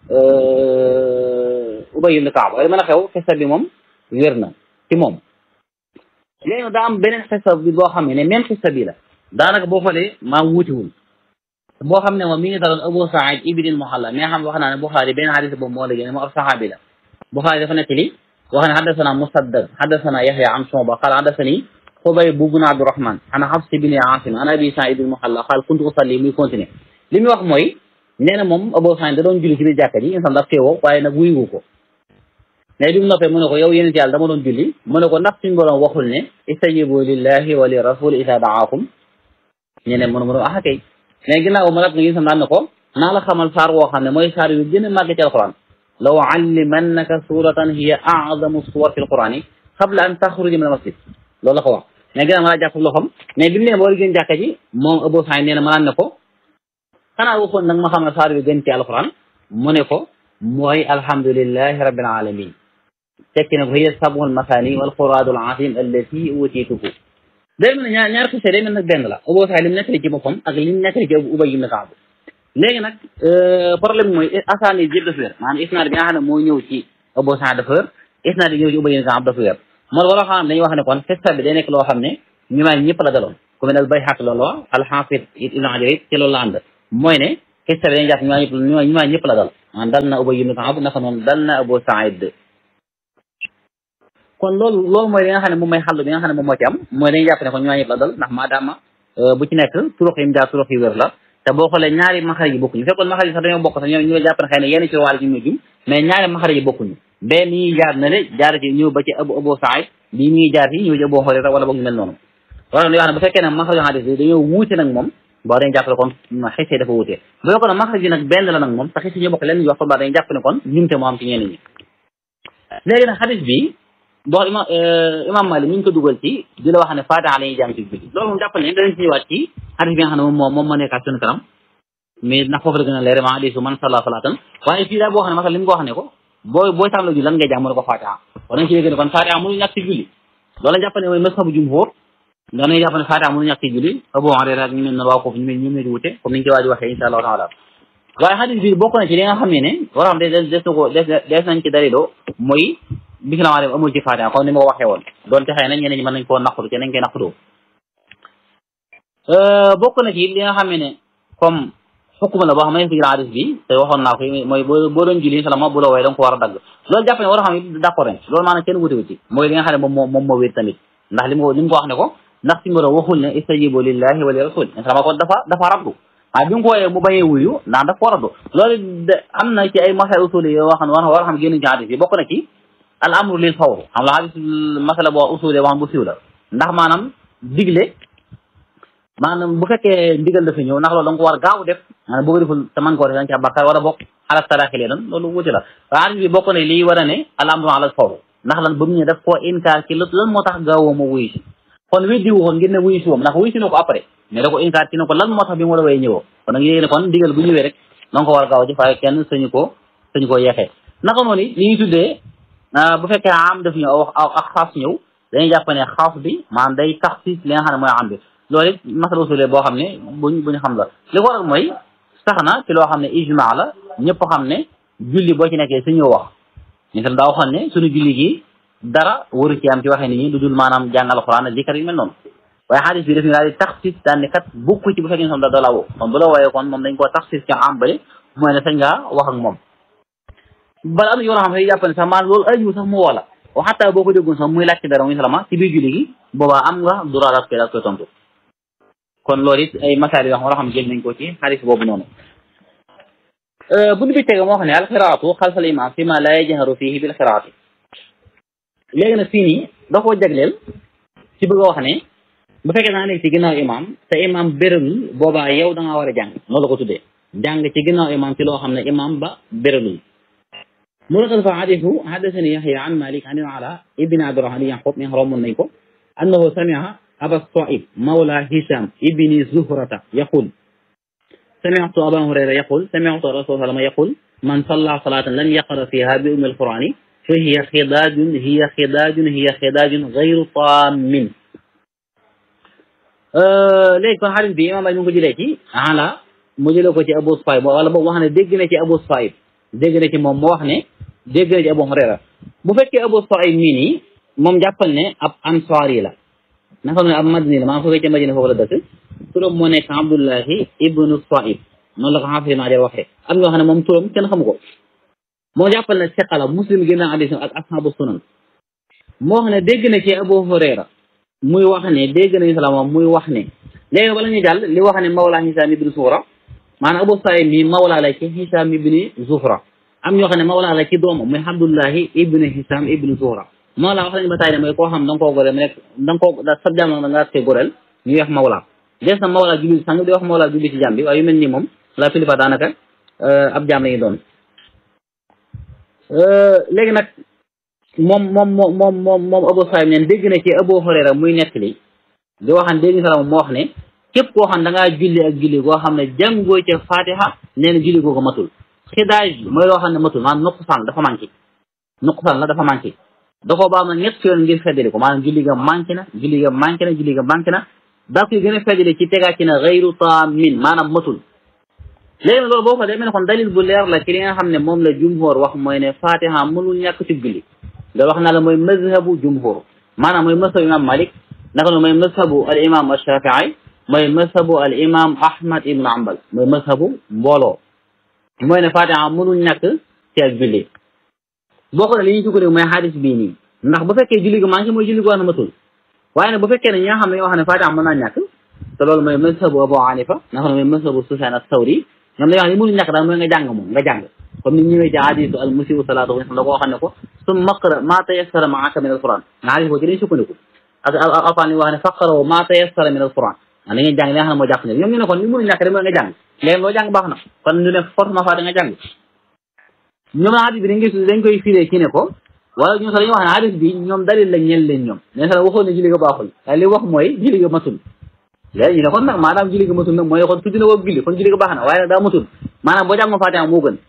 Ubay ibn Kaab waaye mën a xew xista bi moom wér na ci moom léegi nag daa am beneen xista bi boo xam ne même xista bi la daanaka boo xoolee maa wuutiwul boo xam ne moom mi ngi daloon Abu Saïd ibn al-Muhalla mi nga xam wax naa ne Buxaari benn xadis boobu moo la génne moo ab saxaabi la Buxaari dafa nekk li wax ne xaddasana Musaddad xaddasana Yaxya an Shuba qaala xaddasani Xubayb bun Abdurahman an Xafs bin Aasim an Abi Saïd al-Muhalla qaal kuntu usalli muy continuer li muy wax mooy nee na moom Abu Saïd da doon julli ci biir jàkka ji insan daf teewoo waaye nag wuyu ko mais bi mu noppee mu ne ko yow yéen yàlla dama doon julli mu ne ko ndax suñu borom waxul ne istajibu lillahi wa li rasul isa daakum ñu ne mënu mënu ah kay mais ginnaaw ma rat nga yéen daan ne ko naa la xamal saar woo xam ne mooy saar yu gën a màgg ci alquran law allimannaka suratan hiya a'zamu suwar fi alquran yi qabla an taxruja min almasjid loolu la ko wax mais ginnaaw ma laa jàpp loxoom mais bi mu ne boo gën jàkka ji moom Abu Saïd nee na ma naan ne ko xanaa waxoon nag ma xam ne saar yu gën ci alquran mu ne ko mooy alhamdulillahi rabbil alamin tekki ne ko hiya sab'ul masani wal quraanul azim allati utiituhu day mel ne ñaar ñaar xise day mel nag benn la Abu Saïd li mu nettali ci boppam ak li mu nettali ci Ubay ibn Kaab léegi nag problème bi mooy asaani yëpp dafa wér maanaam isnaad bi nga xam ne moo ñëw ci Abu Saïd dafa wér isnaad bi ñëw ci Ubay ibn Kaab dafa wér moo wala xam dañuy wax ne kon xista bi day nekk loo xam ne ñu may ñëpp la daloon ku mel ne bay xaq loolu wax alxaafid ibnu hajar it ci loolu la ànd mooy ne xista bi dañuy jàpp ñu may ñëpp ñu may ñëpp la dal man dal na ubay ibnu kaab naka noonu dal na abu saïd kon loolu loolu mooy li nga xam ne moom mooy xàll bi nga xam ne moom moo ci am mooy dañuy jàpp ne kon ñu may ñëpp la dal ndax maadaama bu ci nekk turux yi mu jaar turux yi wér la te boo xoolee ñaari maxarij yi bokkuñu fekkoon maxarij yi sax dañoo bokk sax ñoom ñu jàpp ne xëy na yenn ci wàll ñu ñu jum mais ñaari maxarij yi bokkuñu bee mi ngi jaar na le jaar ci ñëw ba ci abu abu saïd bii mi ngi jaar ci ñëw ci abu hurayra wala boog ñu mel noonu wala yoo xam ne bu fekkee ne maxarij xadis bi dañoo wuute nag moom boo dañu jàpp ne kon xisee dafa wuute bu fekkoon ne maxarij yi nag benn la nag moom te xisee ñu bokk leen wax kon baa dañu jàpp ne kon ñumte moo am ci ñenn ñi léegi nag xadis bi boo imam imam Malik mi ngi ko dugal ci di la wax ne fatiha la ñuy jàng ci julli loolu moom jàpp ne danañ ci ñëwaat ci xadis bi nga xam ne moom moo moom moo nekkaat suñu kanam mais ndax foofu la gën a leer ma hadisu man salla salatan waaye fii daal boo xam ne masal li mu ko wax ne ko booy booy tàmbali julli lan ngay jàng mu ne ko fatiha kon dañ ci dégg ne kon fatiha mënu ñàkk ci julli loolu la jàpp ne mooy mazhabu jumhur danañ jàpp ne fatiha mënu ñàkk ci julli Abu Hurayra ak ñu mel ne waa foofu ñu mel ñu mel wute comme niñ ci waa ji waxee insha allahu taala waaye xadis bi bokk na ci li nga xam ne ne war xam des des na ko des des nañ ci daliloo mooy bisimilah dem amul ci fatiha comme ni ma ko waxee woon doonte xëy na ñeneen ñi mën nañ koo naqaru ci nañ koy naqaroo bokk na ci li nga xam ne comme xukuma la boo xam ne ci hadis bi te waxoon naa ko mooy boo boo doon julli salama bu la wooye da nga ko war a dagg loolu jàpp ne war a xam ne d'accord nañ loolu maanaam kenn wutewu ci mooy li nga xam ne moom moo moom moo wér tamit ndax li mu li mu ko wax ne ko ndax si mboro waxul ne istajibu lillahi wa li rasul salama kon dafa dafa raddu waaye bi nga ko wooyee mu bañee wuyu ndax dafa ko raddu loolu de am na ci ay masal usuli yoo xam ne war a xam génn ci hadis bi bokk na ci al amru lil fawr xam la hadis masala boo usuli wax bu siiw la ndax maanaam digle maanaam bu fekkee ndigal dafa ñëw ndax loolu da nga ko war gaaw def maanaam boo ko deful te man koo def da nga ci bàkkaar wala bokk ala taraxi lee doon loolu wuti la waaye hadis bi bokk na lii war a ne al amru ala fawr ndax lan ba mu ñëw def koo inkaar ci lan moo tax gaawoo ma wuyu si kon weddi wu ko ngir ne wuyu si woom ndax wuyu si na ko après mais da ko inkaar ci ne ko lan moo tax bi mu la wooyee ñëwoo kon nag yéegi ne kon ndigal bu ñëwee rek da nga ko war gaaw a jëf waaye kenn sañu ko sañu koo yeexee naka noonu li ñuy tuddee bu fekkee am daf ñëw aw ak xaas ñëw dañuy jàpp ne xaas bi maanaam day tax si li nga xam ne mooy am bi loolu it masala usule boo xam ne buñ buñ xam la li ko waral mooy sax na ci loo xam ne ijma la ñëpp xam ne julli boo ci nekkee suñu wax ñu tam daa waxoon ne suñu julli gi dara waru ci am ci waxee nit ñi lu dul maanaam jàng alxuraan ak zikar yu mel noonu waaye xadis bi daf ñu daal di taxsis daan ne kat bukk ci bu fekkee ne da da la woo kon bu la wooyee kon moom dañ koo taxsis ci am bale mooy ne sañ ngaa wax ak moom bala am na yoo xam ne jàpp ne sax maanaam loolu aju sax mu woo la wa xataa boo ko déggoon sax muy laajte dara muy salama ci biir julli gi boobaa am nga droit daal koy daal koy tontu kon loolu it ay masaal yoo xam war a xam jël nañ ko ci xadis boobu noonu buñu bi tege moo xam ne alxiraatu xalfal imam fi ma la yajharu fihi bil xiraati léegi nag fii nii da koo jagleel ci bëgg a wax ne bu fekkee naa nekk ci ginnaaw imam te imam béralul boobaa yow da ngaa war a jàng noonu la ko tuddee jàng ci ginnaaw imam ci loo xam ne imam ba béralul mu ne fa xadisu xadasani yaxya an malik an ala ibni abdurahman yaqub mi romon nañ ko annahu samia aba saib mawla hisham ibni zuhrata yaqul سمعت أبا هريرة يقول سمعت رسول الله صلى الله عليه وسلم يقول من صلى صلاة لم يقرأ فيها بأم القرآن فهي خداج هي خداج هي خداج غير طام léegi kon xarit bi imam bay ñu ngi ko jëlee ci ala mu jëlee ko ci Abu Saïb wala boobu wax ne dégg na ci Abu Saïb dégg na ci moom mu wax ne dégg na ci Abu Hurayra bu fekkee Abu Saïb mii nii moom jàppal ne ab ansaari la naka ne ab madini la maa foofee ca Madina foofu la dëkk turam moo nekk Abdullahi ibnu Saïb noonu la ko xaafis naa jar waxee am ñoo xam ne moom turam kenn xamu ko moo jàppal ne seqala muslim génn hadiis ak ashabu sunan moo wax ne dégg na ci Abu Hurayra muy wax ne dégg nañu salaam muy wax ne léegi bala ñu jàll li wax ne mawla Hisaam ibni Zuhra maanaam Abu Saïd mi mawla la ci Hisaam ibni Zuhra am ñoo xam ne mawla la ci doomam muy Abdullahi ibni Hisaam ibni Zuhra mawla wax nañu ba taay ne mooy koo xam da nga koo goreel mu nekk da nga koo da sab jàmm da nga koy goreel ñuy wax mawla des na mawla julli sang di wax mawla julli ci jàmm bi waaye yu mel nii moom la pilifa daanaka ab jaam lañuy doon léegi nag moom moom moom moom moom moom Abu Saïd neen dégg na ci Abu Hurayra muy nettali di waxan dégg salaam moo wax ne képp koo xam da ngaa julli ak julli goo xam ne jàngoo ca Fatiha nee na julli googu matul xidaaj mooy loo xam ne matul maanaam nuqsaan dafa manqué nuqsaan la dafa manqué da koo baam na ñett yoon ngir feddali ko maanaam julli ga manqué na julli ga manqué na julli ga manqué na daa koy gën a feddali ci tegaat ci na gayru taamin maanaam matul léegi nag loolu boo ko demee ne kon dalil bu leer la ci li nga xam ne moom la jumhur wax mooy ne Fatiha mënul ñàkk ci julli loolu wax naa la mooy mazhabu jumhur maanaam mooy mazhabu imam Malik naka noonu mooy mazhabu al imam ashafii mooy mazhabu al imam ahmad ibnu ambal mooy mazhabu mbooloo mooy ne fatiha mënul ñàkk ci ak julli boo xoolee li ñu sukkandiku mooy xadis bii nii ndax bu fekkee julli gi manqué mooy julli gi wax na matul waaye nag bu fekkee ne ñi nga xam ne ñoo wax ne fatiha mën naa ñàkk te loolu mooy mazhabu abu hanifa naka noonu mooy mazhabu sufyan as-sawri ñoom dañoo wax ne mënul ñàkk daal mooy nga jàng moom nga jàng comme ni ñëwee ci hadisu al musiu salaatu da koo xam ne ko summa qra ma tayassara maaka min al quran nga hadis boo ci dañ sukkandiku ak alquran li wax ne faqaraw ma tayassara min al quran da ngeen jàng li nga xam ne moo jàpp ne ñoom ñu ne kon li mënul ñàkk rek mooy nga jàng léegi loo jàng baax na kon ñu ne forcément fa da nga jàng ñoom na hadis bi dañ gis dañ koy firee ci ne ko wala ñoom sax dañuy wax ne hadis bi ñoom dalil la ñeel leen ñoom ne sax waxoon ne julli ga baaxul waaye li wax mooy julli ga matul léegi ñu ne kon nag maanaam julli ga matul nag mooy kon tudd na ko julli kon julli ga baax na waaye nag daa matul maanaam boo jàngoon fatiha moo gën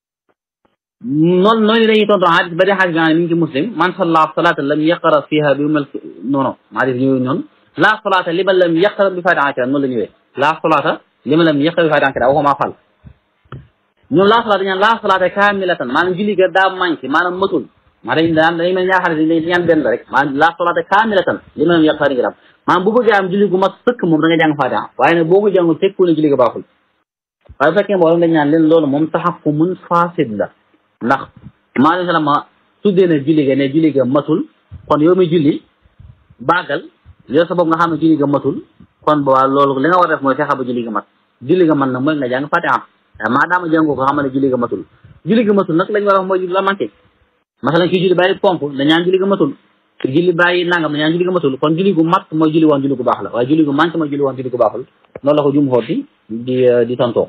noonu noonu dañuy tontu hadis ba dee hadis bi nga xam ne mi ngi ci muslim man salla salata lam yaqra fiha bi umal non non hadis ñëw noonu la salata liman lam yaqra bi fatiha kira noonu la ñëwee la salata liman lam yaqra bi fatiha kira waxuma fal ñoom la salata ñaan la salata kamilatan maanaam julli ga daa manqué maanaam matul maa dañ daan dañu mel ñaar xarit dañ ñaan benn la rek maanaam la salata kamilatan liman lam yaqra ngiram maanaam bu bëggee am julli gu mat sëkk moom da nga jàng fatiha waaye nag boo ko jàngul tekku ne julli ga baaxul waaye bu fekkee mbooloo dañ ñaan leen loolu moom taxakkumun fasid la ndax maalum salama tuddee na julli ga ne julli ga matul kon yow mi julli baagal yow sa bopp nga xam ne julli ga matul kon boobaa loolu li nga war a def mooy fexe ba julli ga mat julli ga man nag mooy nga jàng fatiha maa daama jàngoo ko xam ne julli ga matul julli ga matul nag lañ war a wax mooy julli la manqué masalan kii julli bàyyi pomp dañaan julli ga matul ki julli bàyyi nangam dañaan julli ga matul kon julli gu mat mooy julli woon julli gu baax la waaye julli gu manqué mooy julli woon julli gu baaxul loolu la ko jum xoot di di di tontoo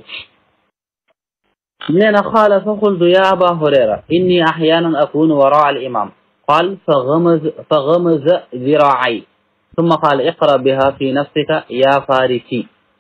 nee na qaala fa qultu ya aba hurayra inni axyanan akunu waraa al imam qaal fa gamaz fa gamaza ziraay summa qaala iqra biha fi nafsika ya farisi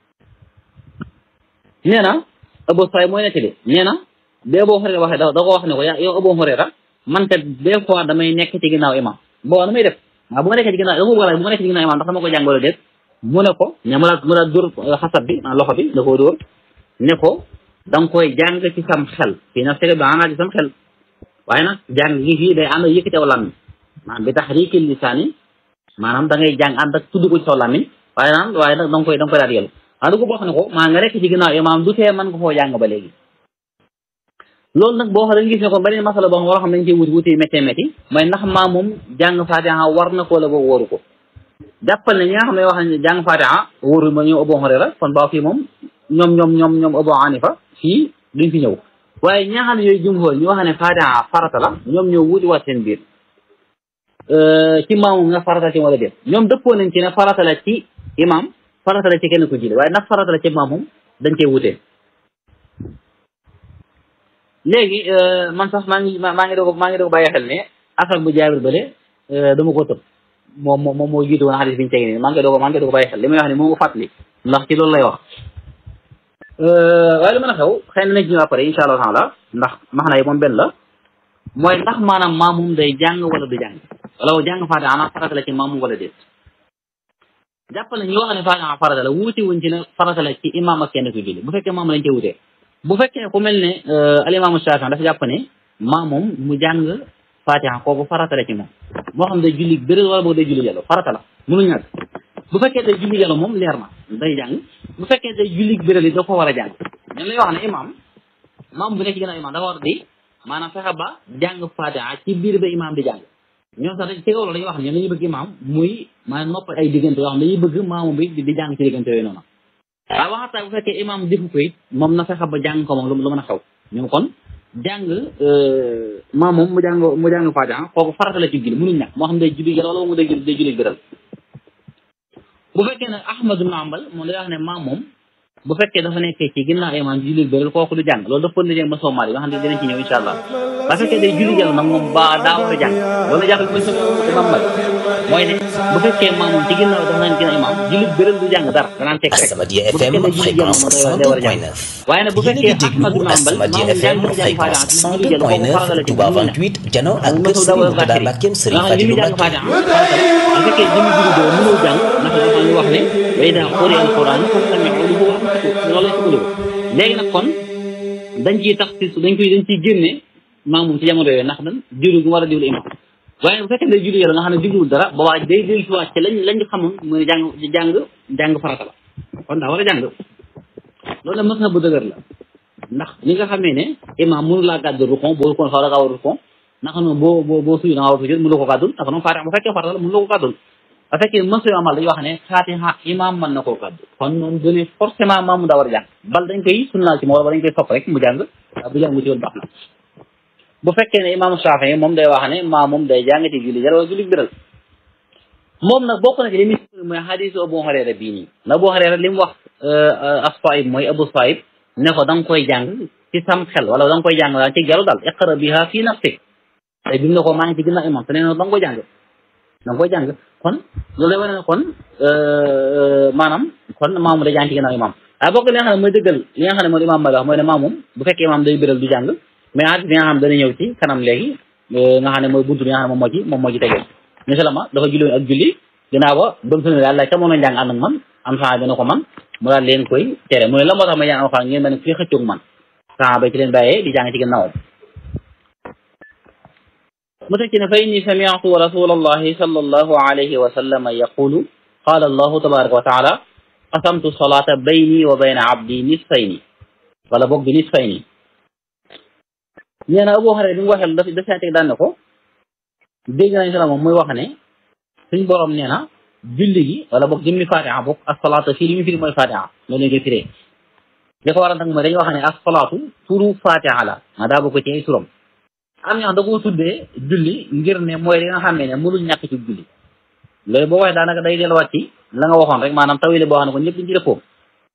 nee na Abu Saïd mooy nettali nee na bi Abu Hurayra waxee da ko wax ne ko yow Abu Hurayra man kat des fois damay nekk ci ginnaaw imam boo nu may def waaw bu ma nekkee ci ginnaaw dama bëgg bu ma nekkee ci ginnaaw imam ndax dama ko jàng wala déet mu ne ko ña mu la mu la dóor xasab bi loxo bi da koo dóor ne ko da nga koy jàng ci sam xel fii nag sega bi maanaam ci sam xel waaye nag jàng gi fii day ànd ak yëkkati aw làmmiñ maanaam bi taxriiki lisaani maanaam da ngay jàng ànd ak tudd ko ci saw làmmiñ waaye nag waaye nag da nga koy da nga koy daal yelu waaye du ko boo xam ne ko maa nga nekk ci ginnaaw imaam du tee mën nga koo jàng ba léegi loolu nag boo xam dañu gis ne kon beneen masala boo xam war xam dañ cee wuti wuti métti métti mooy ndax maa moom jàng fatiha war na ko la boobu waru ko jàppal ne ñi nga xam ne wax ne jàng fatiha wóoru ma ñoom Abu Hurayra kon baa fii moom ñoom ñoom ñoom ñoom Abu Hanifa fii duñ fi ñëw waaye ñi nga xam ne yooyu jumhur ñu wax ne fatiha farata la ñoom ñoo wuti waat seen biir ci maamu nga farata ci wala déet ñoom dëppoo nañ ci ne farata la ci imam farata la ci kenn ku jile waaye ndax farata la ci maam moom dañ cee wutee léegi man sax maa ngi maa ngi doog maa ngi doog bàyyi xel ne affaire bu jaabir bële dama ko tëb moom moom moo jiitu woon xadis bi ñu tegi nii maa ngi doog maa ngi doog bàyyi xel li may wax ne moo ko fàttali ndax ci loolu lay wax waaye lu mën a xew xëy na nañ ci ñëw après incha allah taala ndax max na yi moom benn la mooy ndax maanaam maam moom day jàng wala du jàng wala jàng faate ana farata la ci maam wala déet jàppale ñu wax ne fatiha farata la wuute wuñ ci ne farata la ci imam ak kenn ku julli bu fekkee maam lañ cee wutee bu fekkee ku mel ne al imaamu Shaafi'i dafa jàpp ne maa moom mu jàng fatiha kooku farata la ci moom moo xam day julli bëri wala boog day julli yàlla farata la mënu ñàkk bu fekkee day julli yàlla moom leer na day jàng bu fekkee day julli bëri da ko war a jàng ñun lay wax ne imam maam bu nekk ginnaaw imam dafa war di maanaam fexe ba jàng fatiha ci biir ba imam di jàng ñoom sax ci kaw loolu dañuy wax ne ñoom dañuy bëgg imaam muy maanaam nopp ay diggante yoo xam ne dañuy bëgg maamu bi di jàng ci diggante yooyu noonu waaye waxataa bu fekkee imaam defu ko it moom na fexe ba jàng ko moom lu mën a xew ñoom kon jàng maam moom mu jàng mu jàng Faatiha kooku farata la ci julli mënuñ ñàkk moo xam day julli yàlla wala mu day julli day julli biral bu fekkee ne Ahmad ibn Hanbal moom day wax ne maam moom bu fekkee dafa nekkee ci ginnaaw imaam julli biral kooku du jàng loolu dafa pënd ma soomaal yi nga xam ne dinañ ci ñëw incha allah ba fekkee day julli jàll nag moom ba daa war a jàng loolu jàppal mooy sama imam Malik mooy ne bu fekkee maam moom ci ginnaaw dafa naan ginnaaw imaam julli biral du jàng dara danaan teg rek Asamadia FM fréquence 102.9 waaye nag bu yéen a fekkee ngi déglu Ahmad ibn Hanbal Asamadia maam FM jàng jàng fréquence Faatiha julli jàll kooku farata la 102.9 ci Touba mënuñ ñàkk 28 jano ak moom kër mosul Serigne dawal Mourtada Bakary Mbackeem Serigne nga xam ne li Fadilou muy jàng Mbacke Faatiha bu fekkee jëmi julli doo mënoo jàng ndax dafa ñu wax ne wa idaa quri'a al-Qur'aan fastami'uu lahu wa ansituu loolu lañ sukkandiku léegi nag kon dañ ciy tax si dañ koy dañ ciy génne maam moom ci jamono yooyu ndax dan diwlu gi mu war a diwlu imam waaye bu fekkee day julli yàlla nga xam ne digluwul dara boobaa day day si waat ci lañ lañ xamoon muy jàng jàng jàng farata la kon daa war a jàng loolu la mës na bu dëgër la ndax li nga xamee ne imam mënu laa gàddu rukon boo rukon xaw da ngaa war rukon naka noonu boo boo boo suyu da ngaa war sujud mënu la ko gàddul naka noonu faatiha bu fekkee farata la mënu la ko gàddul bu fekkee mën suñu amal dañuy wax ne faatiha imam mën na koo gàddu kon noonu done forcément maamu daa war a jàng bal dañ koy sunnaal ci moo wala dañ koy sopp rek mu jàng bu jàng mu ci woon baax na bu fekkee ne imam Shaafi moom day wax ne maa moom day jàng ci julli jar wala julli biral moom nag bokk na ci li muy mooy xadiisu Abu Hurayra bii nii na Abu Hurayra li mu wax as-Saa'ib mooy Abu Saa'ib ne ko da nga koy jàng ci sam xel wala da nga koy jàng daal ci gelu daal iqra biha fii nafsik tey bi mu ne ko maa ngi ci ginnaaw imam te nee na da nga koy jàng da nga koy jàng kon loolu lay wane ne kon maanaam kon maamu day jàng ci ginnaaw imam waaye bokk li nga xam ne mooy dëggal li nga xam ne mooy imam Malik wax mooy ne maamum bu fekkee imam day biral du jàng mais hadis bi nga xam ne dana ñëw ci kanam léegi nga xam ne mooy buntu bi nga xam ne moom moo ci moom moo ci tegee misalama dafa julli woon ak julli ginnaaw ba ba mu sëlmi daal laaj ka moo jàng ànd ak man am saa bi na ko man mu daal leen koy tere mu ne la moo tax may jàng alxuraan ngeen mel ne fii xëccoog man saa ba ci leen bàyyee di jàng ci ginnaawam mu teg ci ne fa inni sami'tu rasulallahi sallallahu alayhi wa sallam yaqulu qala allahu tabaraka wa taala qasamtu salata bayni wa bayna abdi nisfayni wala boog bi nisfayni nee na Abu Hurayra bi mu waxee daf daf teg daan ne ko dégg nañ sala moom muy wax ne suñ borom nee na julli gi wala boog jëmmi fatiha boog asalaatu fii li mu firi mooy fatiha loolu lañ koy firee li ko waral nag mooy dañuy wax ne asalaatu turu fatiha la ma daa bokk ci ay turam am ñoo xam da koo tuddee julli ngir ne mooy li nga xam ne mënul ñàkk ci julli loolu boo waxee daanaka day delluwaat ci la nga waxoon rek maanaam tawile boo xam ne ko ñëpp dañ ci dëppoo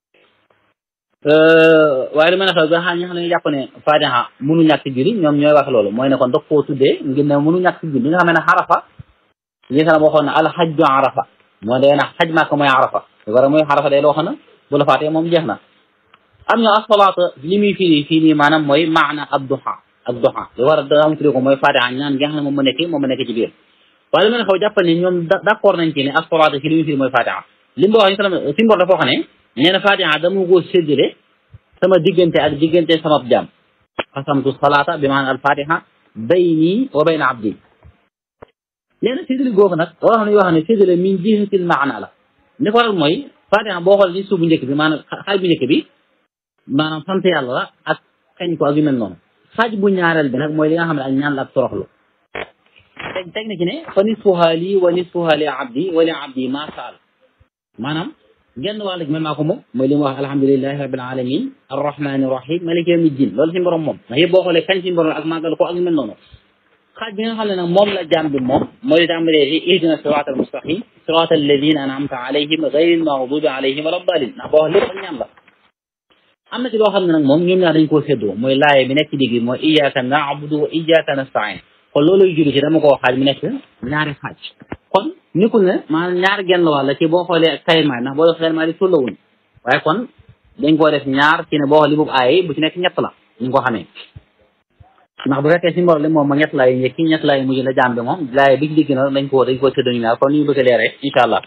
waaye lu mel ne xew ba xam ñi xam ne jàpp ne fatiha mënu ñàkk ci julli ñoom ñooy wax loolu mooy ne kon daf koo tuddee ngir ne mënu ñàkk ci julli li nga xam ne xarafa li nga xam ne waxoon ne alxajju arafa mooy day na xaj maaka mooy arafa lu war a mooy arafa day loo xam ne bu la faatee moom jeex na am ñoo asalaata li muy firi fii nii maanaam mooy maana ab duha ak duha li war a daam tuddee ko mooy fatiha ñaan gi nga xam ne moom ma nekk moom ma nekk ci biir waaye lu mel ne xew jàppal ne ñoom d'accord nañ ci ne asalaata ci li muy firi mooy fatiha li mu wax si mbor dafa wax ne nee na fatiha dama ko séddale sama diggante ak diggante sama jaam xasamtu salaata bi maanaam al fatiha bayni wa bayna abdi nee na séddale googu nag war nañu wax ne séddale min jihatil maana la li ko waral mooy fatiha boo xool ci suuf bu njëkk bi maanaam xaaj bu njëkk bi maanaam sant yàlla la ak kañ ko ak yu mel noonu xaaj bu ñaareel bi nag mooy li nga xam ne ak ñaan la ak toroxlu teg teg na ci ne fa nisfuha lii wa nisfuha li abdi wa li abdi ma saal maanaam genn wàll gi man maa ko moom mooy li mu wax alhamdulilahi rabbil alamin arrahmani rahim maliki yawmi din loolu si borom moom ndax yëpp boo xoolee kañ si borom ak màggal ko ak yu mel noonu xaaj bi nga xam ne nag moom la jaam bi moom mooy li tàmbalee ci ihdina sirata almustaqim sirata alladina an'amta alayhim ghayril maghdubi alayhim wala dalin ndax boo wax lépp ak ñaan la am na ci loo xam ne nag moom ñoom ñaar dañ koo séddoo mooy laaye bi nekk ci digg mooy iyyaka na'budu wa iyyaka nasta'in kon loolu julli ci dama koo xaaj mu nekk ñaari xaaj kon nekkul ne maanaam ñaar genn wàll ci boo xoolee kayma ndax boo def kayma di tollawuñ waaye kon dañ koo def ñaar ci ne boo xool li boobu aaye bu ci nekk ñett la ñu ko xamee ndax bu fekkee si mbor li moom ma ñett laay njëkki ñett laay mujj la jaam bi moom laaye bi ci digg na dañ koo dañ koo séddoo ñu ñaar kon ni ñu bëgg a leeree incha allah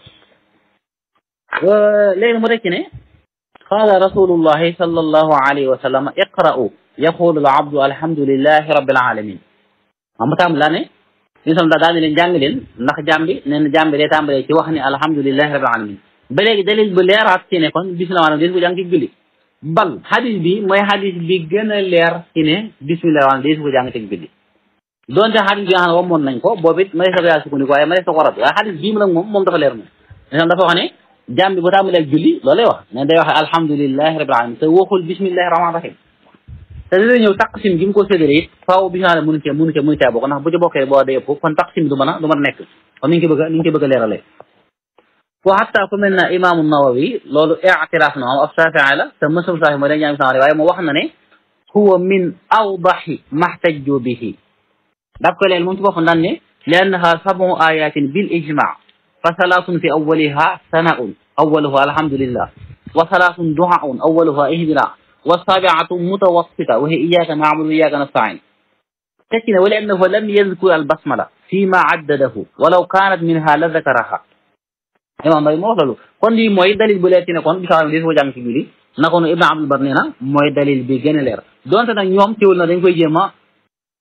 léegi mu tekki ne qaala rasulullahi sallallahu alayhi wa sallam iqra'u yaqulu al abdu alhamdulillahi rabbil alamin ma mu tàmm laa ne li sam daa daal ne leen jàng leen ndax jaam bi nee na jaam bi day tàmbalee ci wax ni alhamdulilahi rabbil alamin ba léegi dalil bu leeraat ci ne kon bismillah maanaam dees ko jàng ci julli bal hadis bi mooy hadis bi gën a leer ci ne bismillah maanaam dees ko jàng ci julli donte hadis bi nga xam ne wamoon nañ ko boobu it ma des ko yaa sukkandiku waaye ma des ko rab waaye hadis bii mu nag moom moom dafa leer moom lisam dafa wax ne jaam bi bu tàmbalee ak julli loolu lay wax ne day wax alhamdulilahi rabbil alamin te waxul bismillahi rahman rahim te dina ñëw taqsim gi mu ko séddale it faaw bi nga xam ne mënu cee mënu cee mënu cee bokk ndax bu ci bokkee boo dee ëpp kon taqsim du mën a du mën a nekk kon ni ñu ko bëgg a ni ñu ko bëgg a leeralee wa hatta ku mel na imaamu nawawi loolu i'tiraaf na moom ab Shaafi'i la te mësum Shaafi'i mooy dañ ñaam sanre waaye mu wax na ne huwa min awdahi mahtajju bihi daf ko leen moom ci boppam daan ne li annaha sab'u ayatin bil ijma' fa salaatun fi awwaliha sana'un awwaluha alhamdulillah wa salaatun du'a'un awwaluha ihdina والسابعة متوسطة وهي إياك نعبد وإياك نستعين تكن ولأنه لم يذكر البسملة فيما عدده ولو كانت منها لذكرها imam bay moo wax loolu kon lii mooy dalil bu leer ci ne kon bi saa des ko jàng ci julli naka noonu Ibn Abdul Bar nee na mooy dalil bi gën a leer donte nag ñoom teewul na dañ koy jéem a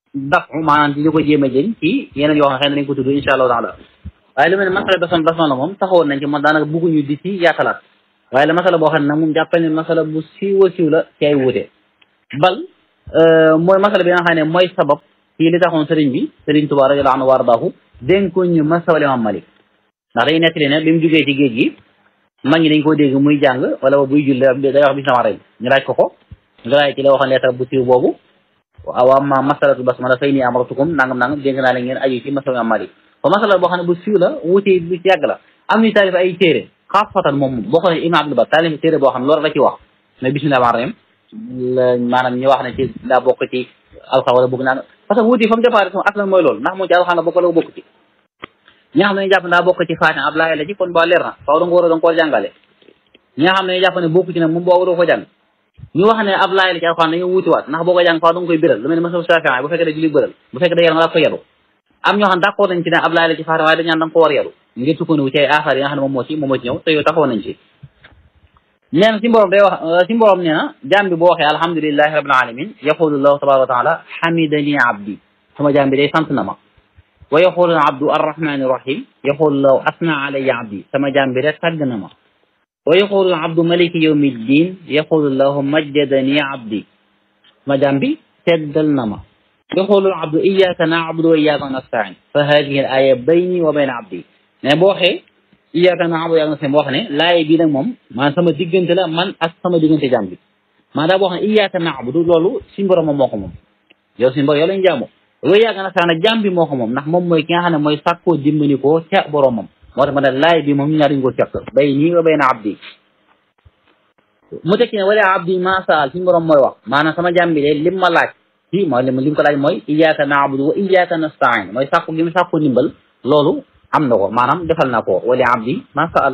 daf maanaam di ko jéem a jëñ ci yeneen yoo xam ne xëy na dañ ko tudd insha allahu taala waaye lu mel ne masala basam basmala moom taxawoon nañ ci moom daanaka bugguñu di ci yaatalaat waaye la masala boo xam ne nag moom jàppal ne masala bu siiw a siiw la ci ay wuute bal mooy masala bi nga xam ne mooy sabab ci li taxoon sëriñ bi sëriñ Tuubaa radiyallaahu anhu wa ardaahu dénkoon ñu masala Imaam Malik ndax dañuy nettali ne bi mu jógee ci géej gi mag ñi dañ koo dégg muy jàng wala buy julli day wax bismillaahi rahmaani rahiim ñu laaj ko ko ñu laaj ci la waxoon leetar bu siiw boobu waaw amma masalatul basmala fay nii amaratukum nangam nangam dénk naa leen ngeen aju ci masala Imaam Malik ko masala boo xam ne bu siiw la wuute bu ci yàgg la am ñu taalif ay téere xaafatan moom boo xoolee Imaam Abdul Bar taalif téere boo xam ne loolu la ci wax mais bismillaahi rahmaani rahiim la maanaam ñu wax ne ci daa bokk ci alxa wala bëgg naa parce que wuute fa mu départ sama aslan mooy loolu ndax moom ci alxaan la bokk la bokk ci ñi nga xam ne ñu jàpp ne daa bokk ci Faatiha ab laaya la ci kon ba leer na faaw da nga war a da nga koo jàngale ñi nga xam ne ñu jàpp ne bokk ci nag moom boo waroo ko jàng ñu wax ne ab laaya la ci alxaan dañoo wuti waat ndax boo ko jàng faaw da nga koy biral lu mel ne masal Shaafi'i bu fekkee da julli bëral bu fekkee da yar nga daa ko yaru am ñoo xam ne d'accord nañ ci ne ab laaya la ci Faatiha waaye dañ naan da nga ko war yaru ngir sukkandiku ci ay aaxaar yi nga xam ne moom moo ci moom moo ci ñëw te yow taxaw nañ ci nee na si mborom day wax si mborom nee na jaam bi boo waxee alhamdulilahi rabbil alamin yaqulu llahu tabaraka wa taala hamidani abdi sama jaam bi day sant na ma wa yaqulu abdu arrahmani rahim yaqulu law asna alayya abdi sama jaam bi rek tàgg na ma wa yaqulu abdu maliki yawmi ddin yaqulu lahu majjadani abdi sama jaam bi teddal na ma yaqulu abdu iyaka na'budu wa iyaka nasta'in fa hadihi al aya bayni wa bayna abdi ne boo waxee iyyaka na'budu wa iyyaka nasta'iin wax ne laay bii nag moom maanaam sama diggante la man ak sama diggante jàmm bi maanaam boo xam ne iyyaka na'budu loolu suñu borom moom moo ko moom yow suñu borom yow lañu jaamu wa iyyaka nasta'iin jàmm bi moo ko moom ndax moom mooy ki nga xam ne mooy sàkkoo dimbali ko ca boromam moo tax ma ne laay bi moom ñu ñaar dañu ko seq bayni wa bayna abdi mu tekki ne wala abdi ma saal suñu borom mooy wax maanaam sama jàmm bi de lim ma laaj ci mooy lim lim ko laaj mooy iyyaka na'budu wa iyyaka nasta'iin mooy sàkku gi mu sàkku ndimbal loolu am na ko maanaam defal na ko wali abdi ma saal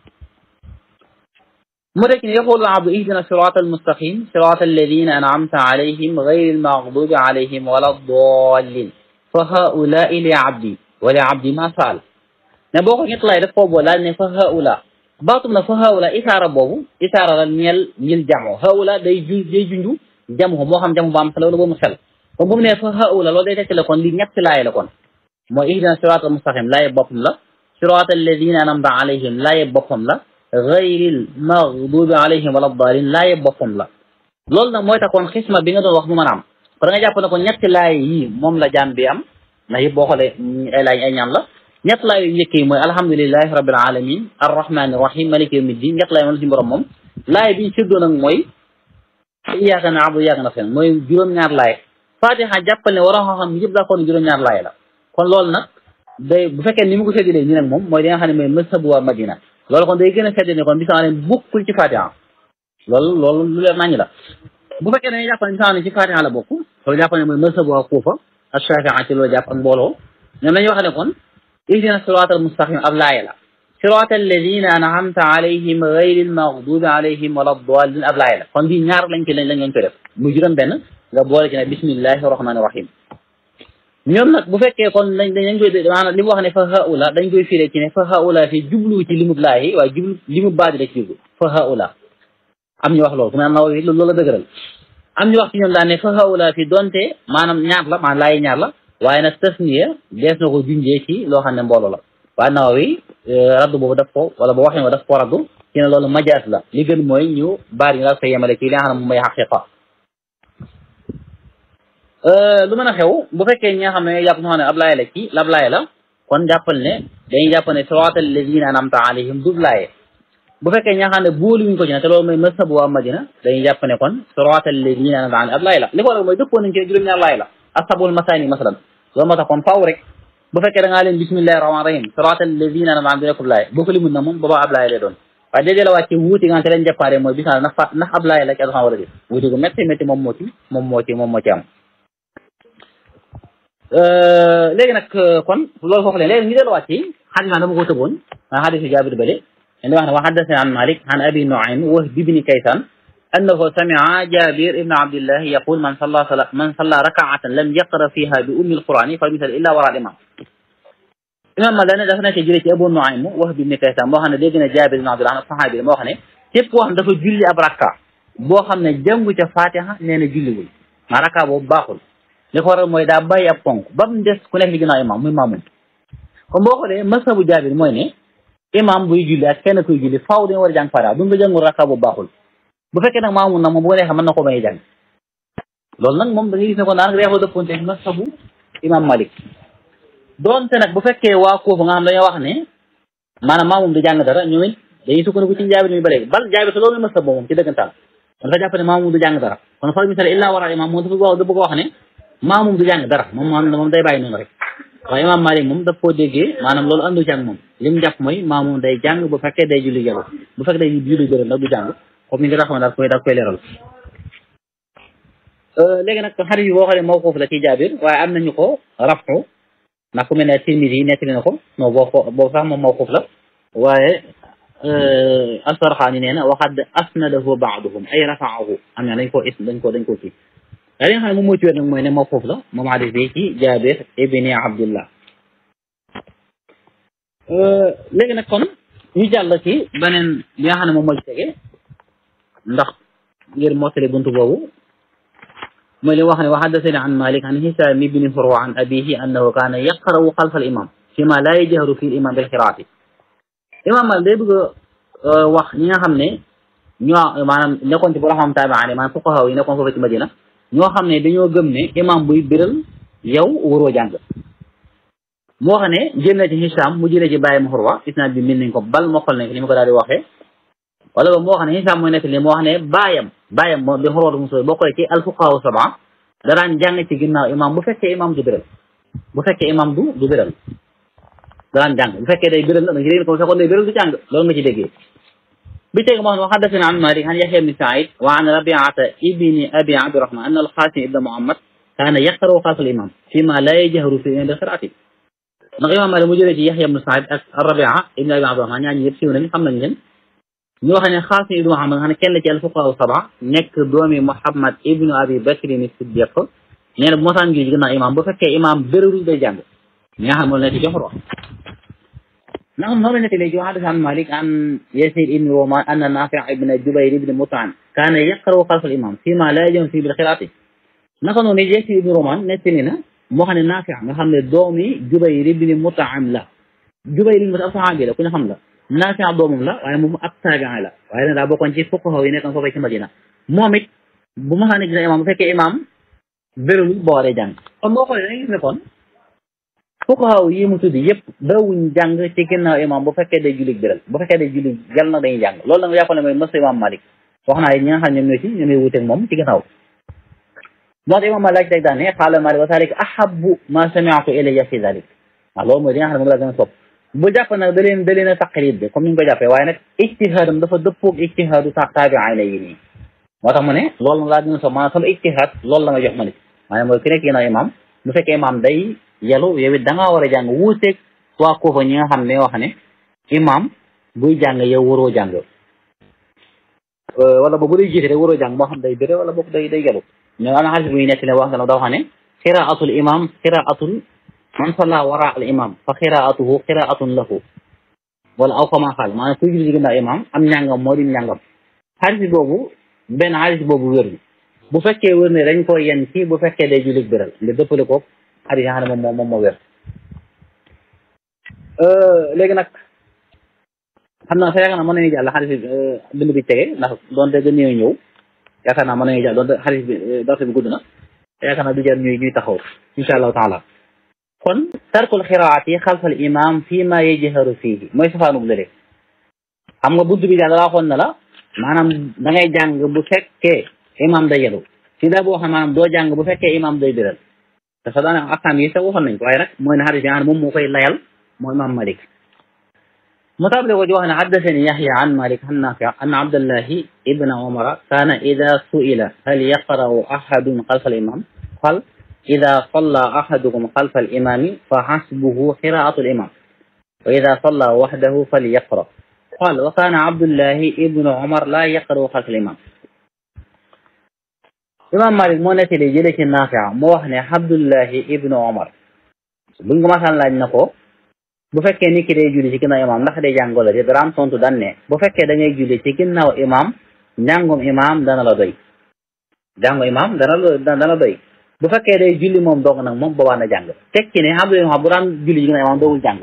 mu tekki ne yaqulu abdu ihdina sirata almustaqim sirata alladina an'amta alayhim gayri almaghdubi alayhim wala dallin fa haulai li abdi wali abdi ma saal ne boo ko ñett lay def koo boo laal ne fa haula baatum na fa haula isaara boobu isaara la ñeel ñil jamo haula day ju day junju jamu moo xam jamu ba am xel wala boobu xel kon bu mu ne fa haula loolu day tekki la kon li ñetti laay la kon mooy ihdina siraatal mustaqim laaye boppam la siraatal ladina anamta alayhim laaye boppam la gayril maghdubi alayhim wala daalin laaye boppam la loolu nag mooy tax kon xisma bi nga doon wax mu mën a am kon da nga jàpp ne ko ñetti laay yi moom la jaam bi am ndax yëpp boo xoolee ay laay ay ñaan la ñett laay yu njëkk yi mooy alhamdulilahi rabbil alamin arrahmani rahim maliki yawmi din ñett laay moom la ci borom moom laay bi ñu séddoo nag mooy iyyaka na'budu wa iyyaka nasta'iin mooy juróom-ñaar laay fatiha jàppal ne war a xam yëpp daa kon juróom-ñaar laay la kon loolu nag day bu fekkee ni mu ko séddalee nii nag moom mooy li nga xam ne mooy mazhabu waa Madina loolu kon day gën a séddale ne kon bisimilah leen bokkul ci Fatiha loolu loolu lu leer nañu la bu fekkee dañuy jàpp ne bisimilah ne ci Fatiha la bokk loolu jàpp ne mooy mazhabu waa Kuufa ak Shaafi'i ci loolu jàpp ak mbooloo ñoom dañuy wax ne kon ihdina siraatal mustaqim ab laaya la siraatal ladina an'amta alayhim gayril maghdubi alayhim wala daalin ab laaya la kon bii ñaar lañ ci lañ lañ koy def muy juróom benn nga boole ci ne bismillahi rahmaani rahim ñoom nag bu fekkee kon dañ dañ koy maanaam li mu wax ne fa haula dañ koy firee ci ne fa haula fi jublu ci limub laayi waaye jublu limub baadi la ci jublu fa haula am ñu wax loolu ku mel naw yi loolu la dëgëral am ñu wax ci ñoom daal ne fa haula fi donte maanaam ñaar la maanaam laayi ñaar la waaye nag tasniya dees na ko junjee ci loo xam ne mbooloo la waaye naw yi raddu boobu daf ko wala bu waxee daf ko raddu ci ne loolu majaas la li gën mooy ñu baari ñu daal koy yemale ci li nga xam ne moom mooy xaqiqa lu mën a xew bu fekkee ñi nga xam ne jàpp ñoo xam ne ab laaya la ci ab laaya la kon jàppal ne dañuy jàpp ne siraatal lazina an'amta alayhim du laaye bu fekkee ñi nga xam ne booluwuñ ko ci ne te loolu mooy mazhabu waa Madina dañuy jàpp ne kon siraatal lazina an'amta alayhim ab laaya la li ko waral mooy dëppoo nañ ci juróom-ñaar laaya la ashabul masaani masalan loolu moo tax kon faaw rek bu fekkee da ngaa leen bismillahi rahmaani rahim siraatal lazina an'amta alayhim nekkul laaya boo ko limut na moom boobaa ab laaya lay doon waaye déedéet la wàcce wuuti nga xam te leen jàppaare mooy bis ndax ndax ab laaya la ci alxam war a def wuuti gu métti métti moom moo ci moom moo ci moom moo ci am léegi nag kon loolu foofu leen léegi ñu delluwaat ci xadis ma dama ko tëboon maa xadisu jaabir bale li wax ne wa haddasana an malik an abi nuaym wahb ibni kaysan annahu samia jabir ibn abdillah yaqul man salla sala man salla rakaatan lam yaqra fiha bi ummi alqurani fa misal illa wara al imam imam ma dane dafa nekk jëlee ci abu nuaym wahb ibni kaysan moo xam ne dégg na jabir ibn abdillah sahabi moo xam ne képp koo xam dafa julli ab rakka boo xam ne jàngu ca fatiha nee na julliwul maa rakka boobu baaxul li ko waral mooy daa bàyyi ab ponk ba mu des ku nekk ci ginnaaw imam muy maamum kon boo xoolee masabu jaabir mooy ne imam buy julli ak kenn kuy julli faaw dañu war a jàng fara bu nga jàngul rakka bu baaxul bu fekkee nag maamum nag moom bu ko neexee mën na ko may jàng loolu nag moom da ngay gis ne ko naan reexoo dëpponte ak masabu imam malik doonte nag bu fekkee waa koofu nga xam dañoo wax ne maanaam maamum du jàng dara ñoom it dañuy sukkandiku ci jaabir mi ba léegi bal jaabir te loolu masab moom ci dëggantaan kon dafa jàpp ne maamum du jàng dara kon far misal illaa wara imam moom dafa wax da bëgg a wax ne maamum du jàng dara moom moom moom day bàyyi noonu rek waaye imam malik moom daf koo déggee maanaam loolu andu jàng moom li mu jàpp mooy maamum day jàng bu fekkee day julli yàlla bu fekkee day julli bëri nag du jàng comme ni nga taxaw daal koy daal koy leeral léegi nag xarit yi boo xam ne mawquuf la ci jaabir waaye am nañu ko rafu ndax ku mel ne Tirmidi yi nettali na ko non boo ko boo sax moom mawquuf la waaye Asfarxaani nee na waxad asnadahu baaduhum ay rafaahu am na dañ koo is dañ ko dañ koo kii waaye li nga xam ne moom moo ci wér nag mooy ne mawquuf la moom hadis bi ci Jaabir ibni Abdullah léegi nag kon ñu jàll ci beneen bi nga xam ne moom moo ci tege ndax ngir mottali buntu boobu mooy li wax ne wa haddasani an Malik an Hisam ibni Furwa an abihi annahu kaana yaqra'u xalfa al imam fi ma laa yajharu fi l imam bil qiraati imam Malik day bëgg a wax ñi nga xam ne ñoo maanaam nekkoon ci borom xam taabi'aan maanaam fuqahaa yi nekkoon foofu ci Madina ñoo xam ne dañoo gëm ne imam buy biral yow waroo jàng moo xam ne jël na ci Hisam mu jëlee ci bàyyi Furwa isnaad bi min nañ ko bal mokkal nañ ko ni ma ko daal di waxee wala ba moo xam ne Hisam mooy nekk li moo xam ne baayam baayam moom bi Xurwa mu sooy bokkale ci alfuqahaa sab'a daraan jàng ci ginnaaw imam bu fekkee imam du biral bu fekkee imam du du biral daraan jàng bu fekkee day biral la da nga ci dégg ko bu fekkoon day biral du jàng loolu nga ci déggee bi teg moo xam ne xaddasana an Malik an Yahya ibni Saïd wa an Rabiata ibni Abi Abdirahman anna al-Qasim ibna Muhammad kaana yaqra'u xalfa al-imam fi ma la yajharu fi bil qiraati ndax imam Malik mu jëlee ci Yahya ibni Saïd ak Rabia ibni Abi Abdirahman ñaar ñi yëpp siiw nañ xam nañ leen ñu wax ne Xaasim ibnu Muhammad nga xam ne kenn la ci alfuqahaa saba nekk doomi Muhammad ibnu Abi Bakri ni Siddiq nee na bu mosaan gi ginnaaw imam bu fekkee imam bérul day jàng ñi nga xam moom la ci joxor wax na xam noonu la nekk léegi waxaat an Malik an Yasid ibni Roman anna Nafi ibn Jubayr ibn Mut'im kaana yaqra'u xalfa al-imam fi ma la yajharu fi bil qiraati naka noonu Yasid ibni Roman nettali na moo xam ne Nafi nga xam ne doomi Jubayr ibn Mut'im la Jubayr ibn Mut'im saxaabi la ku ñu xam la Naafi doomam la waaye moom ab taabiin la waaye nag daa bokkoon ci fuqahaa yi nekkoon foofee ci Madina moom it bu ma xam ne gis imam bu fekkee imam bérul boo waree jàng kon boo xoolee da ngay gis ne kon fuqahaa yi mu tuddi yëpp dawuñ jàng ci ginnaaw imam bu fekkee day julli béral bu fekkee day julli jàll nag dañuy jàng loolu nag yàqoon ne mooy mas imam Malik wax naa ñi nga xam ne ñoom ñoo ci ñoom ñooy wuteeg moom ci ginnaaw moo tax imam Malik laaj teg daan ne qaala Malik wa zaalika ahabbu ma sami'tu ilayya fi zalik waaw loolu mooy li nga xam ne moom laa gën a sopp bu jàpp nag da leen da leen a taqlid de comme ni ñu ko jàppee waaye nag ijtihaadam dafa dëppoog ijtihaadu taabi'in yi nii moo tax mu ne loolu nag laa gën a sopp maanaam sama ijtihaad loolu la nga jox ma nit maanaam mooy ki nekk ginnaaw imam bu fekkee imam day yelu yow it da ngaa war a jàng wuuteeg waa koofa ñi nga xam ne wax ne imam buy jàng yow waroo jàng wala boog bu day jiite rek waroo jàng moo xam day béré wala boog day day yelu mais am na xaalis bu ñu nekk ne wax nga da wax ne qiraatul imam qiraatul man salla wara al imam fa qiraatuhu qiraatun lahu wala aw kama xaal maanaam kuy julli ginnaaw imam am njàngam moo di njàngam xaalis boobu benn xaalis boobu wér bu fekkee wér ne dañ koy yen ci bu fekkee day julli biral nga dëppale ko xaalis yi nga xam ne moom moom moo wér léegi nag xam naa sa yaakaar naa mën nañu jàll xaalis bi bind bi tege ndax doonte gën ñëw ñëw yaakaar naa mën nañu jàll doonte xaalis bi darse bi gudd na yaakaar naa du jar ñuy ñuy taxaw insha allahu taala kon tarkul xiraati xalfal imam fii ma yajharu fiihi mooy safaanub lële xam nga bunt bi daal da waxoon na la maanaam da ngay jàng bu fekkee imam day yelu si daa boo xam maanaam doo jàng bu fekkee imam day biral te sax daanaka akam yi sax waxoon nañ ko waaye nag mooy ne xadis yi moom moo koy layal mooy imam malik mu taable ko di wax ne haddasani yaxya an malik an nafi an abdallahi ibna umara kaana ida suila hal yaqra'u ahadun xalfa al imam qal إذا صلى أحدكم خلف الإمام فحسبه قراءة الإمام وإذا صلى وحده فليقرأ قال وكان عبد الله ابن عمر لا يقرأ خلف الإمام إمام مالك moo nettali jële ci Naafi' moo wax ne Abdullahi ibnu Omar buñ ko masaan laaj na ko bu fekkee nit ki day julli ci ginnaaw imam ndax day jàng wala déet daan tontu daan ne bu fekkee da ngay julli ci ginnaaw imam njàngum imam dana la doy jàngu imam dana la dana doy bu fekkee day julli moom dong nag moom boobaa na jàng tekki ne Abdullah xam bu daan julli yi nga ne imaam doogul jàng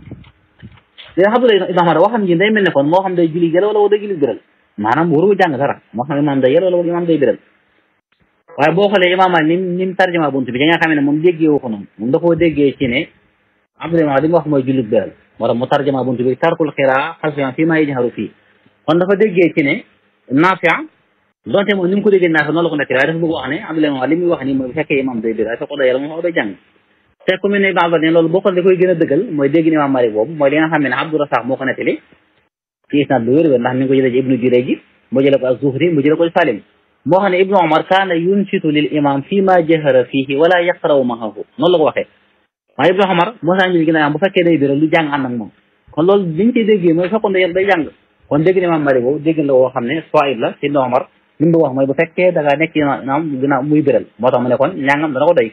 léegi Abdullah ibn Umar waxam ji day mel ne kon moo xam day julli jël wala day julli biral maanaam waru jàng dara moo xam imaam day yël wala imaam day biral waaye boo xoolee imaam Maalik ni ni mu tarjuma bunt bi da nga xam ne moom déggee wu ko noonu moom da koo déggee ci ne Abdullah li mu wax mooy julli biral moo tax mu tarjuma bunt bi tarkul xiraa xalfiyan fii maa yajharu fii kon dafa déggee ci ne Naafi' donte moom ni mu ko déggee Naafi' noonu la ko nekk waaye dafa bëgg wax ne Abdullah li muy wax nii mooy bu fekkee imaam day biral fekk day yàlla moom day jàng te ku mel ne Ibn Abbas ne loolu boo ko da koy gën a dëggal mooy dégg ni imaam Maalik boobu mooy li nga xam ne Abdu Rasaaq moo ko nettali ci isnaad bu wér wér ndax mi ngi ko jëlee ci Ibnu Jurayj mu jëlee ko az-Zuhri mu jëlee ko ci Salim moo xam ne Ibnu Umar kaana yunsitu lil imam fii ma jahara fiihi wala yaqra'u ma'ahu noonu la ko waxee waaye Ibnu Umar moo saa ñu ginnaaw bu fekkee day biral lu jàng ànd ak moom kon loolu liñ ciy déggee mooy fekkoon day day jàng kon dégg ni imaam Maalik boobu dégg la woo xam ne soit la ci Ibnu Umar li mu wax mooy bu fekkee da ngaa nekk imaam ginnaaw muy biral moo tax mu ne kon ñàngam dana ko doy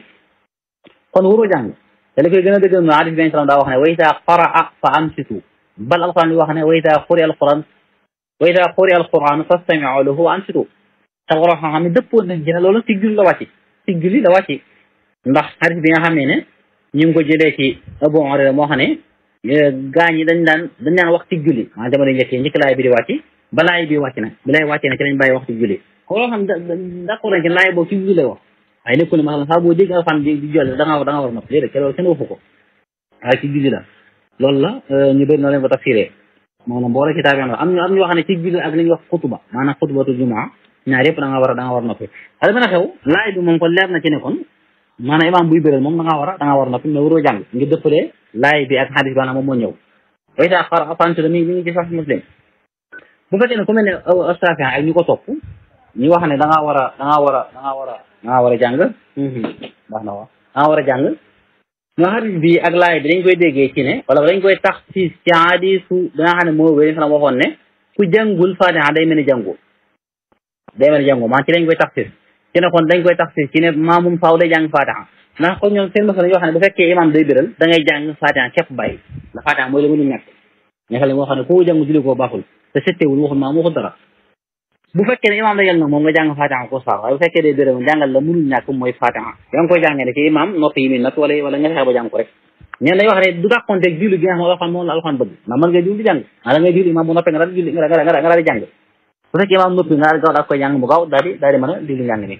kon wuroo jàng te li koy gën a dëggal mooy hadis bi salaam daa wax ne wa idaa qaraa fa ansitu bal alquran bi wax ne wa idaa quri alquran wa idaa quri alquran fastami'u lahu wa ansitu te waroo xam ne dëppoon nañ ci ne loolu ci julli la wàcc ci julli la wàcc ndax hadis bi nga xam ne ne ñu ngi ko jëlee ci Abu Hurayra moo xam ne gaa ñi dañ daan dañ daan wax ci julli maanaam jamono njëkk yi njëkk laay bi di wàcc ba laay bi wàcc na bi laay wàccee na ci lañ bàyyi wax ci julli ko loo xam d'accord nañ ci laay boobu ci julli lay wax waaye nekkul ne maanaam saa boo dégg alxuraan di di jolli da nga da nga war a nopp déedéet loolu kenn waxu ko waaye ci julli la loolu la ñu bëri noo leen ko tafsiree maanaam boo rek ci taabi am ñu am ñoo xam ne ci julli ak li ñuy wax xutuba maanaam xutubatu jumaa ñaar yëpp da nga war a da nga war a noppi xale mën a xew laay bi moom kon leer na ci ne kon maanaam imaam buy bëral moom da nga war a da nga war a noppi mais waroo jàng ngir dëppalee laay bi ak xadis bi maanaam moom moo ñëw way taa xar afantu mi mi ngi ci sax muslim bu fekkee ne ku mel ne Shaafi ak ñu ko topp ñu wax ne da ngaa war a da ngaa war a da ngaa war a da ngaa war a jàng baax na waaw da ngaa war a jàng ñoo xadis bi ak laay bi dañ koy déggee ci ne wala dañ koy tax ci ci hadisu da nga xam ne moo wéy fa waxoon ne ku jàngul Faatiha day mel ni jàngu day mel ni jàngu maa ci lañ koy tax ci ne kon dañ koy tax ci ne maamum faaw day jàng Faatiha ndax kon ñoom seen masala yoo xam ne bu fekkee imam day biral da ngay jàng Faatiha képp bàyyi ndax Faatiha mooy la mënu ñàkk ñaxale moo xam ne ku jàng julli koo baaxul te settewul waxul maam waxul dara bu fekkee ne imam da yel nag moom nga jàng Faatiha ko sax waaye bu fekkee day biral jàngal la mënul ñàkk mooy Faatiha yaa ngi koy jàngee ne ci imam noppi yi muy natt wala wala nga fexe ba jàng ko rek ñeen dañuy wax ne du dàqonteeg julli gi nga xam ne alxuraan moom la alxuraan bëgg ndax mën nga julli jàng a da ngay julli imam bu noppee nga daal julli nga daal nga daal di jàng bu fekkee imam noppi nga daal gaaw daal koy jàng mu gaaw daal di daal di mën a julli njàng mi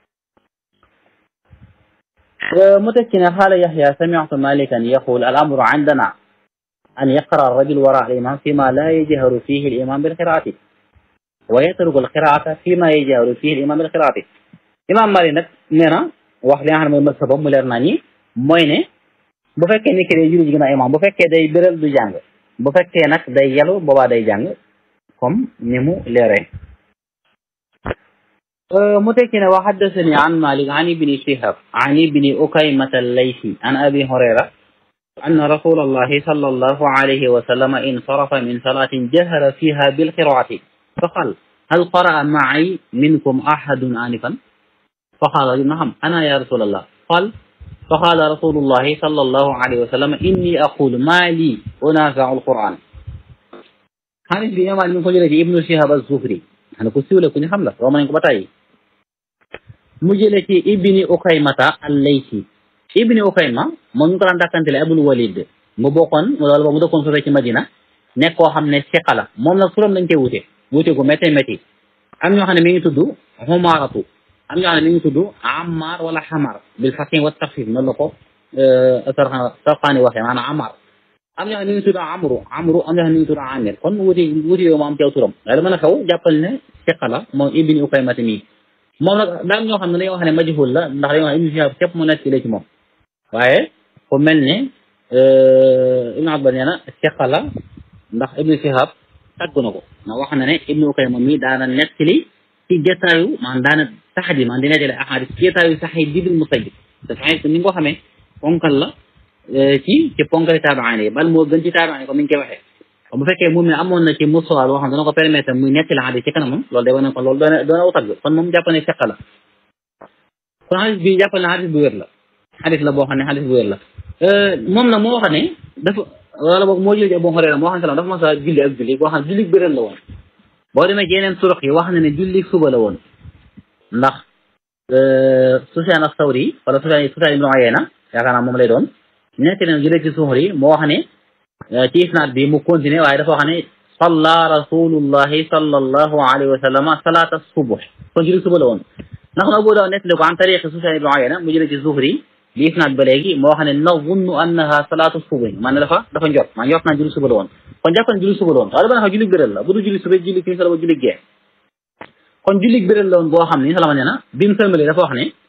متكنا قال يحيى سمعت مالكا يقول الأمر عندنا أن يقرأ الرجل وراء الإمام فيما لا يجهر فيه الإمام بالقراءة ويترك القراءة فيما يجهر فيه الإمام بالقراءة إمام مالك nag nee na wax li nga xam ne mooy masabam mu leer naa ñi mooy ne bu fekkee ni ki day julli gën a imam bu fekkee day béral du jàng bu fekkee nag day yelu boobaa day jàng comme ni mu leeree متكنا وحدثني عن مالك عن ابن شهاب عن ابن أكيمة الليثي عن أبي هريرة أن رسول الله صلى الله عليه وسلم انصرف من صلاة جهر فيها بالقراءة فقال هل قرأ معي منكم أحد آنفا فقال نعم أنا يا رسول الله قال فقال رسول الله صلى الله عليه وسلم إني أقول ما لي أنازع القرآن هذا في يوم من كل ابن شهاب الزهري أنا كنت لكم حملة وما بتاعي mu jële ci ibni ukaymata al-laysi ibni ukayma moom ñu ko daan dàkkantele abul walid mu bokkoon loolu ba mu dëkkoon sore ci madina nekk koo xam ne siqa la moom nag turam dañ koy wute wute gu métti métti am ñoo xam ne mi ngi tudd xumaaratu am ñoo xam ne mi ngi tudd ammar wala xamar bil fatin wa taxfif noonu la ko sarxaani waxee maanaam ammar am ñoo xam ne mi ngi tudd amru amru am ñoo xam ne mi ngi tudd amir kon wuti wuti yow mu am teew turam waaye dama na xew jàppal ne siqa la moom ibni ukaymata mii moom nag daal ñoo xam ne dañoo wax ne majhul la ndax dañoo wax ibnu shihab képp mu nekk ci moom waaye ku mel ne ibnu abbas nee na siqa la ndax ibnu shihab tàgg na ko ndax wax na ne ibnu ukayma mi daana nettali ci jotaayu maanaam daana saxdi maanaam di nettali ahadis ci jotaayu saxid bi bil musayyib te saxid ni nga ko xamee ponkal la ci ci ponkali taabaani yi bal moo gën ci taabaani ko mi ngi koy waxee bu fekkee moom mi amoon na ci musuwaal boo xam ne dana ko permettre muy nettali xadis ci kanamam loolu day wane ko loolu doona doona aw tagg kon moom jàpp ne feq la kon xadis bi jàppal ne xadis bu wér la xadis la boo xam ne xadis bu wér la moom nag moo wax ne dafa wala boog moo jël ci Abu Hurayra moo xam ne dafa mas a julli ak julli boo xam ne julli bëral la woon boo demee ci yeneen surux yi wax na ne julli suba la woon ndax Sufyaan as-Sawri wala Sufyaan Sufyaan ibn Uyayna yaakaar naa moom lay doon nekk na jëlee ci Zuhri moo wax ne ci isnaad bi mu continué waaye dafa wax ne salla rasulullahi sallallahu alayhi wa sallam salaata subuh kon julli suba la woon ndax na Abu Daawud nettali ko an tariqi Sufyaan ibn Uyayna mu jëlee ci Zuhri bi isnaad ba léegi moo wax ne nazunnu annaha salaatu subuh man dafa dafa njot maa njot naa julli suba la woon kon jàpp na julli suba la woon waaye dama ne julli bëral la bu dul julli suba julli timis la ba julli gee kon julli bëral la woon boo xam ne salama nee na bi mu sëlmalee dafa wax ne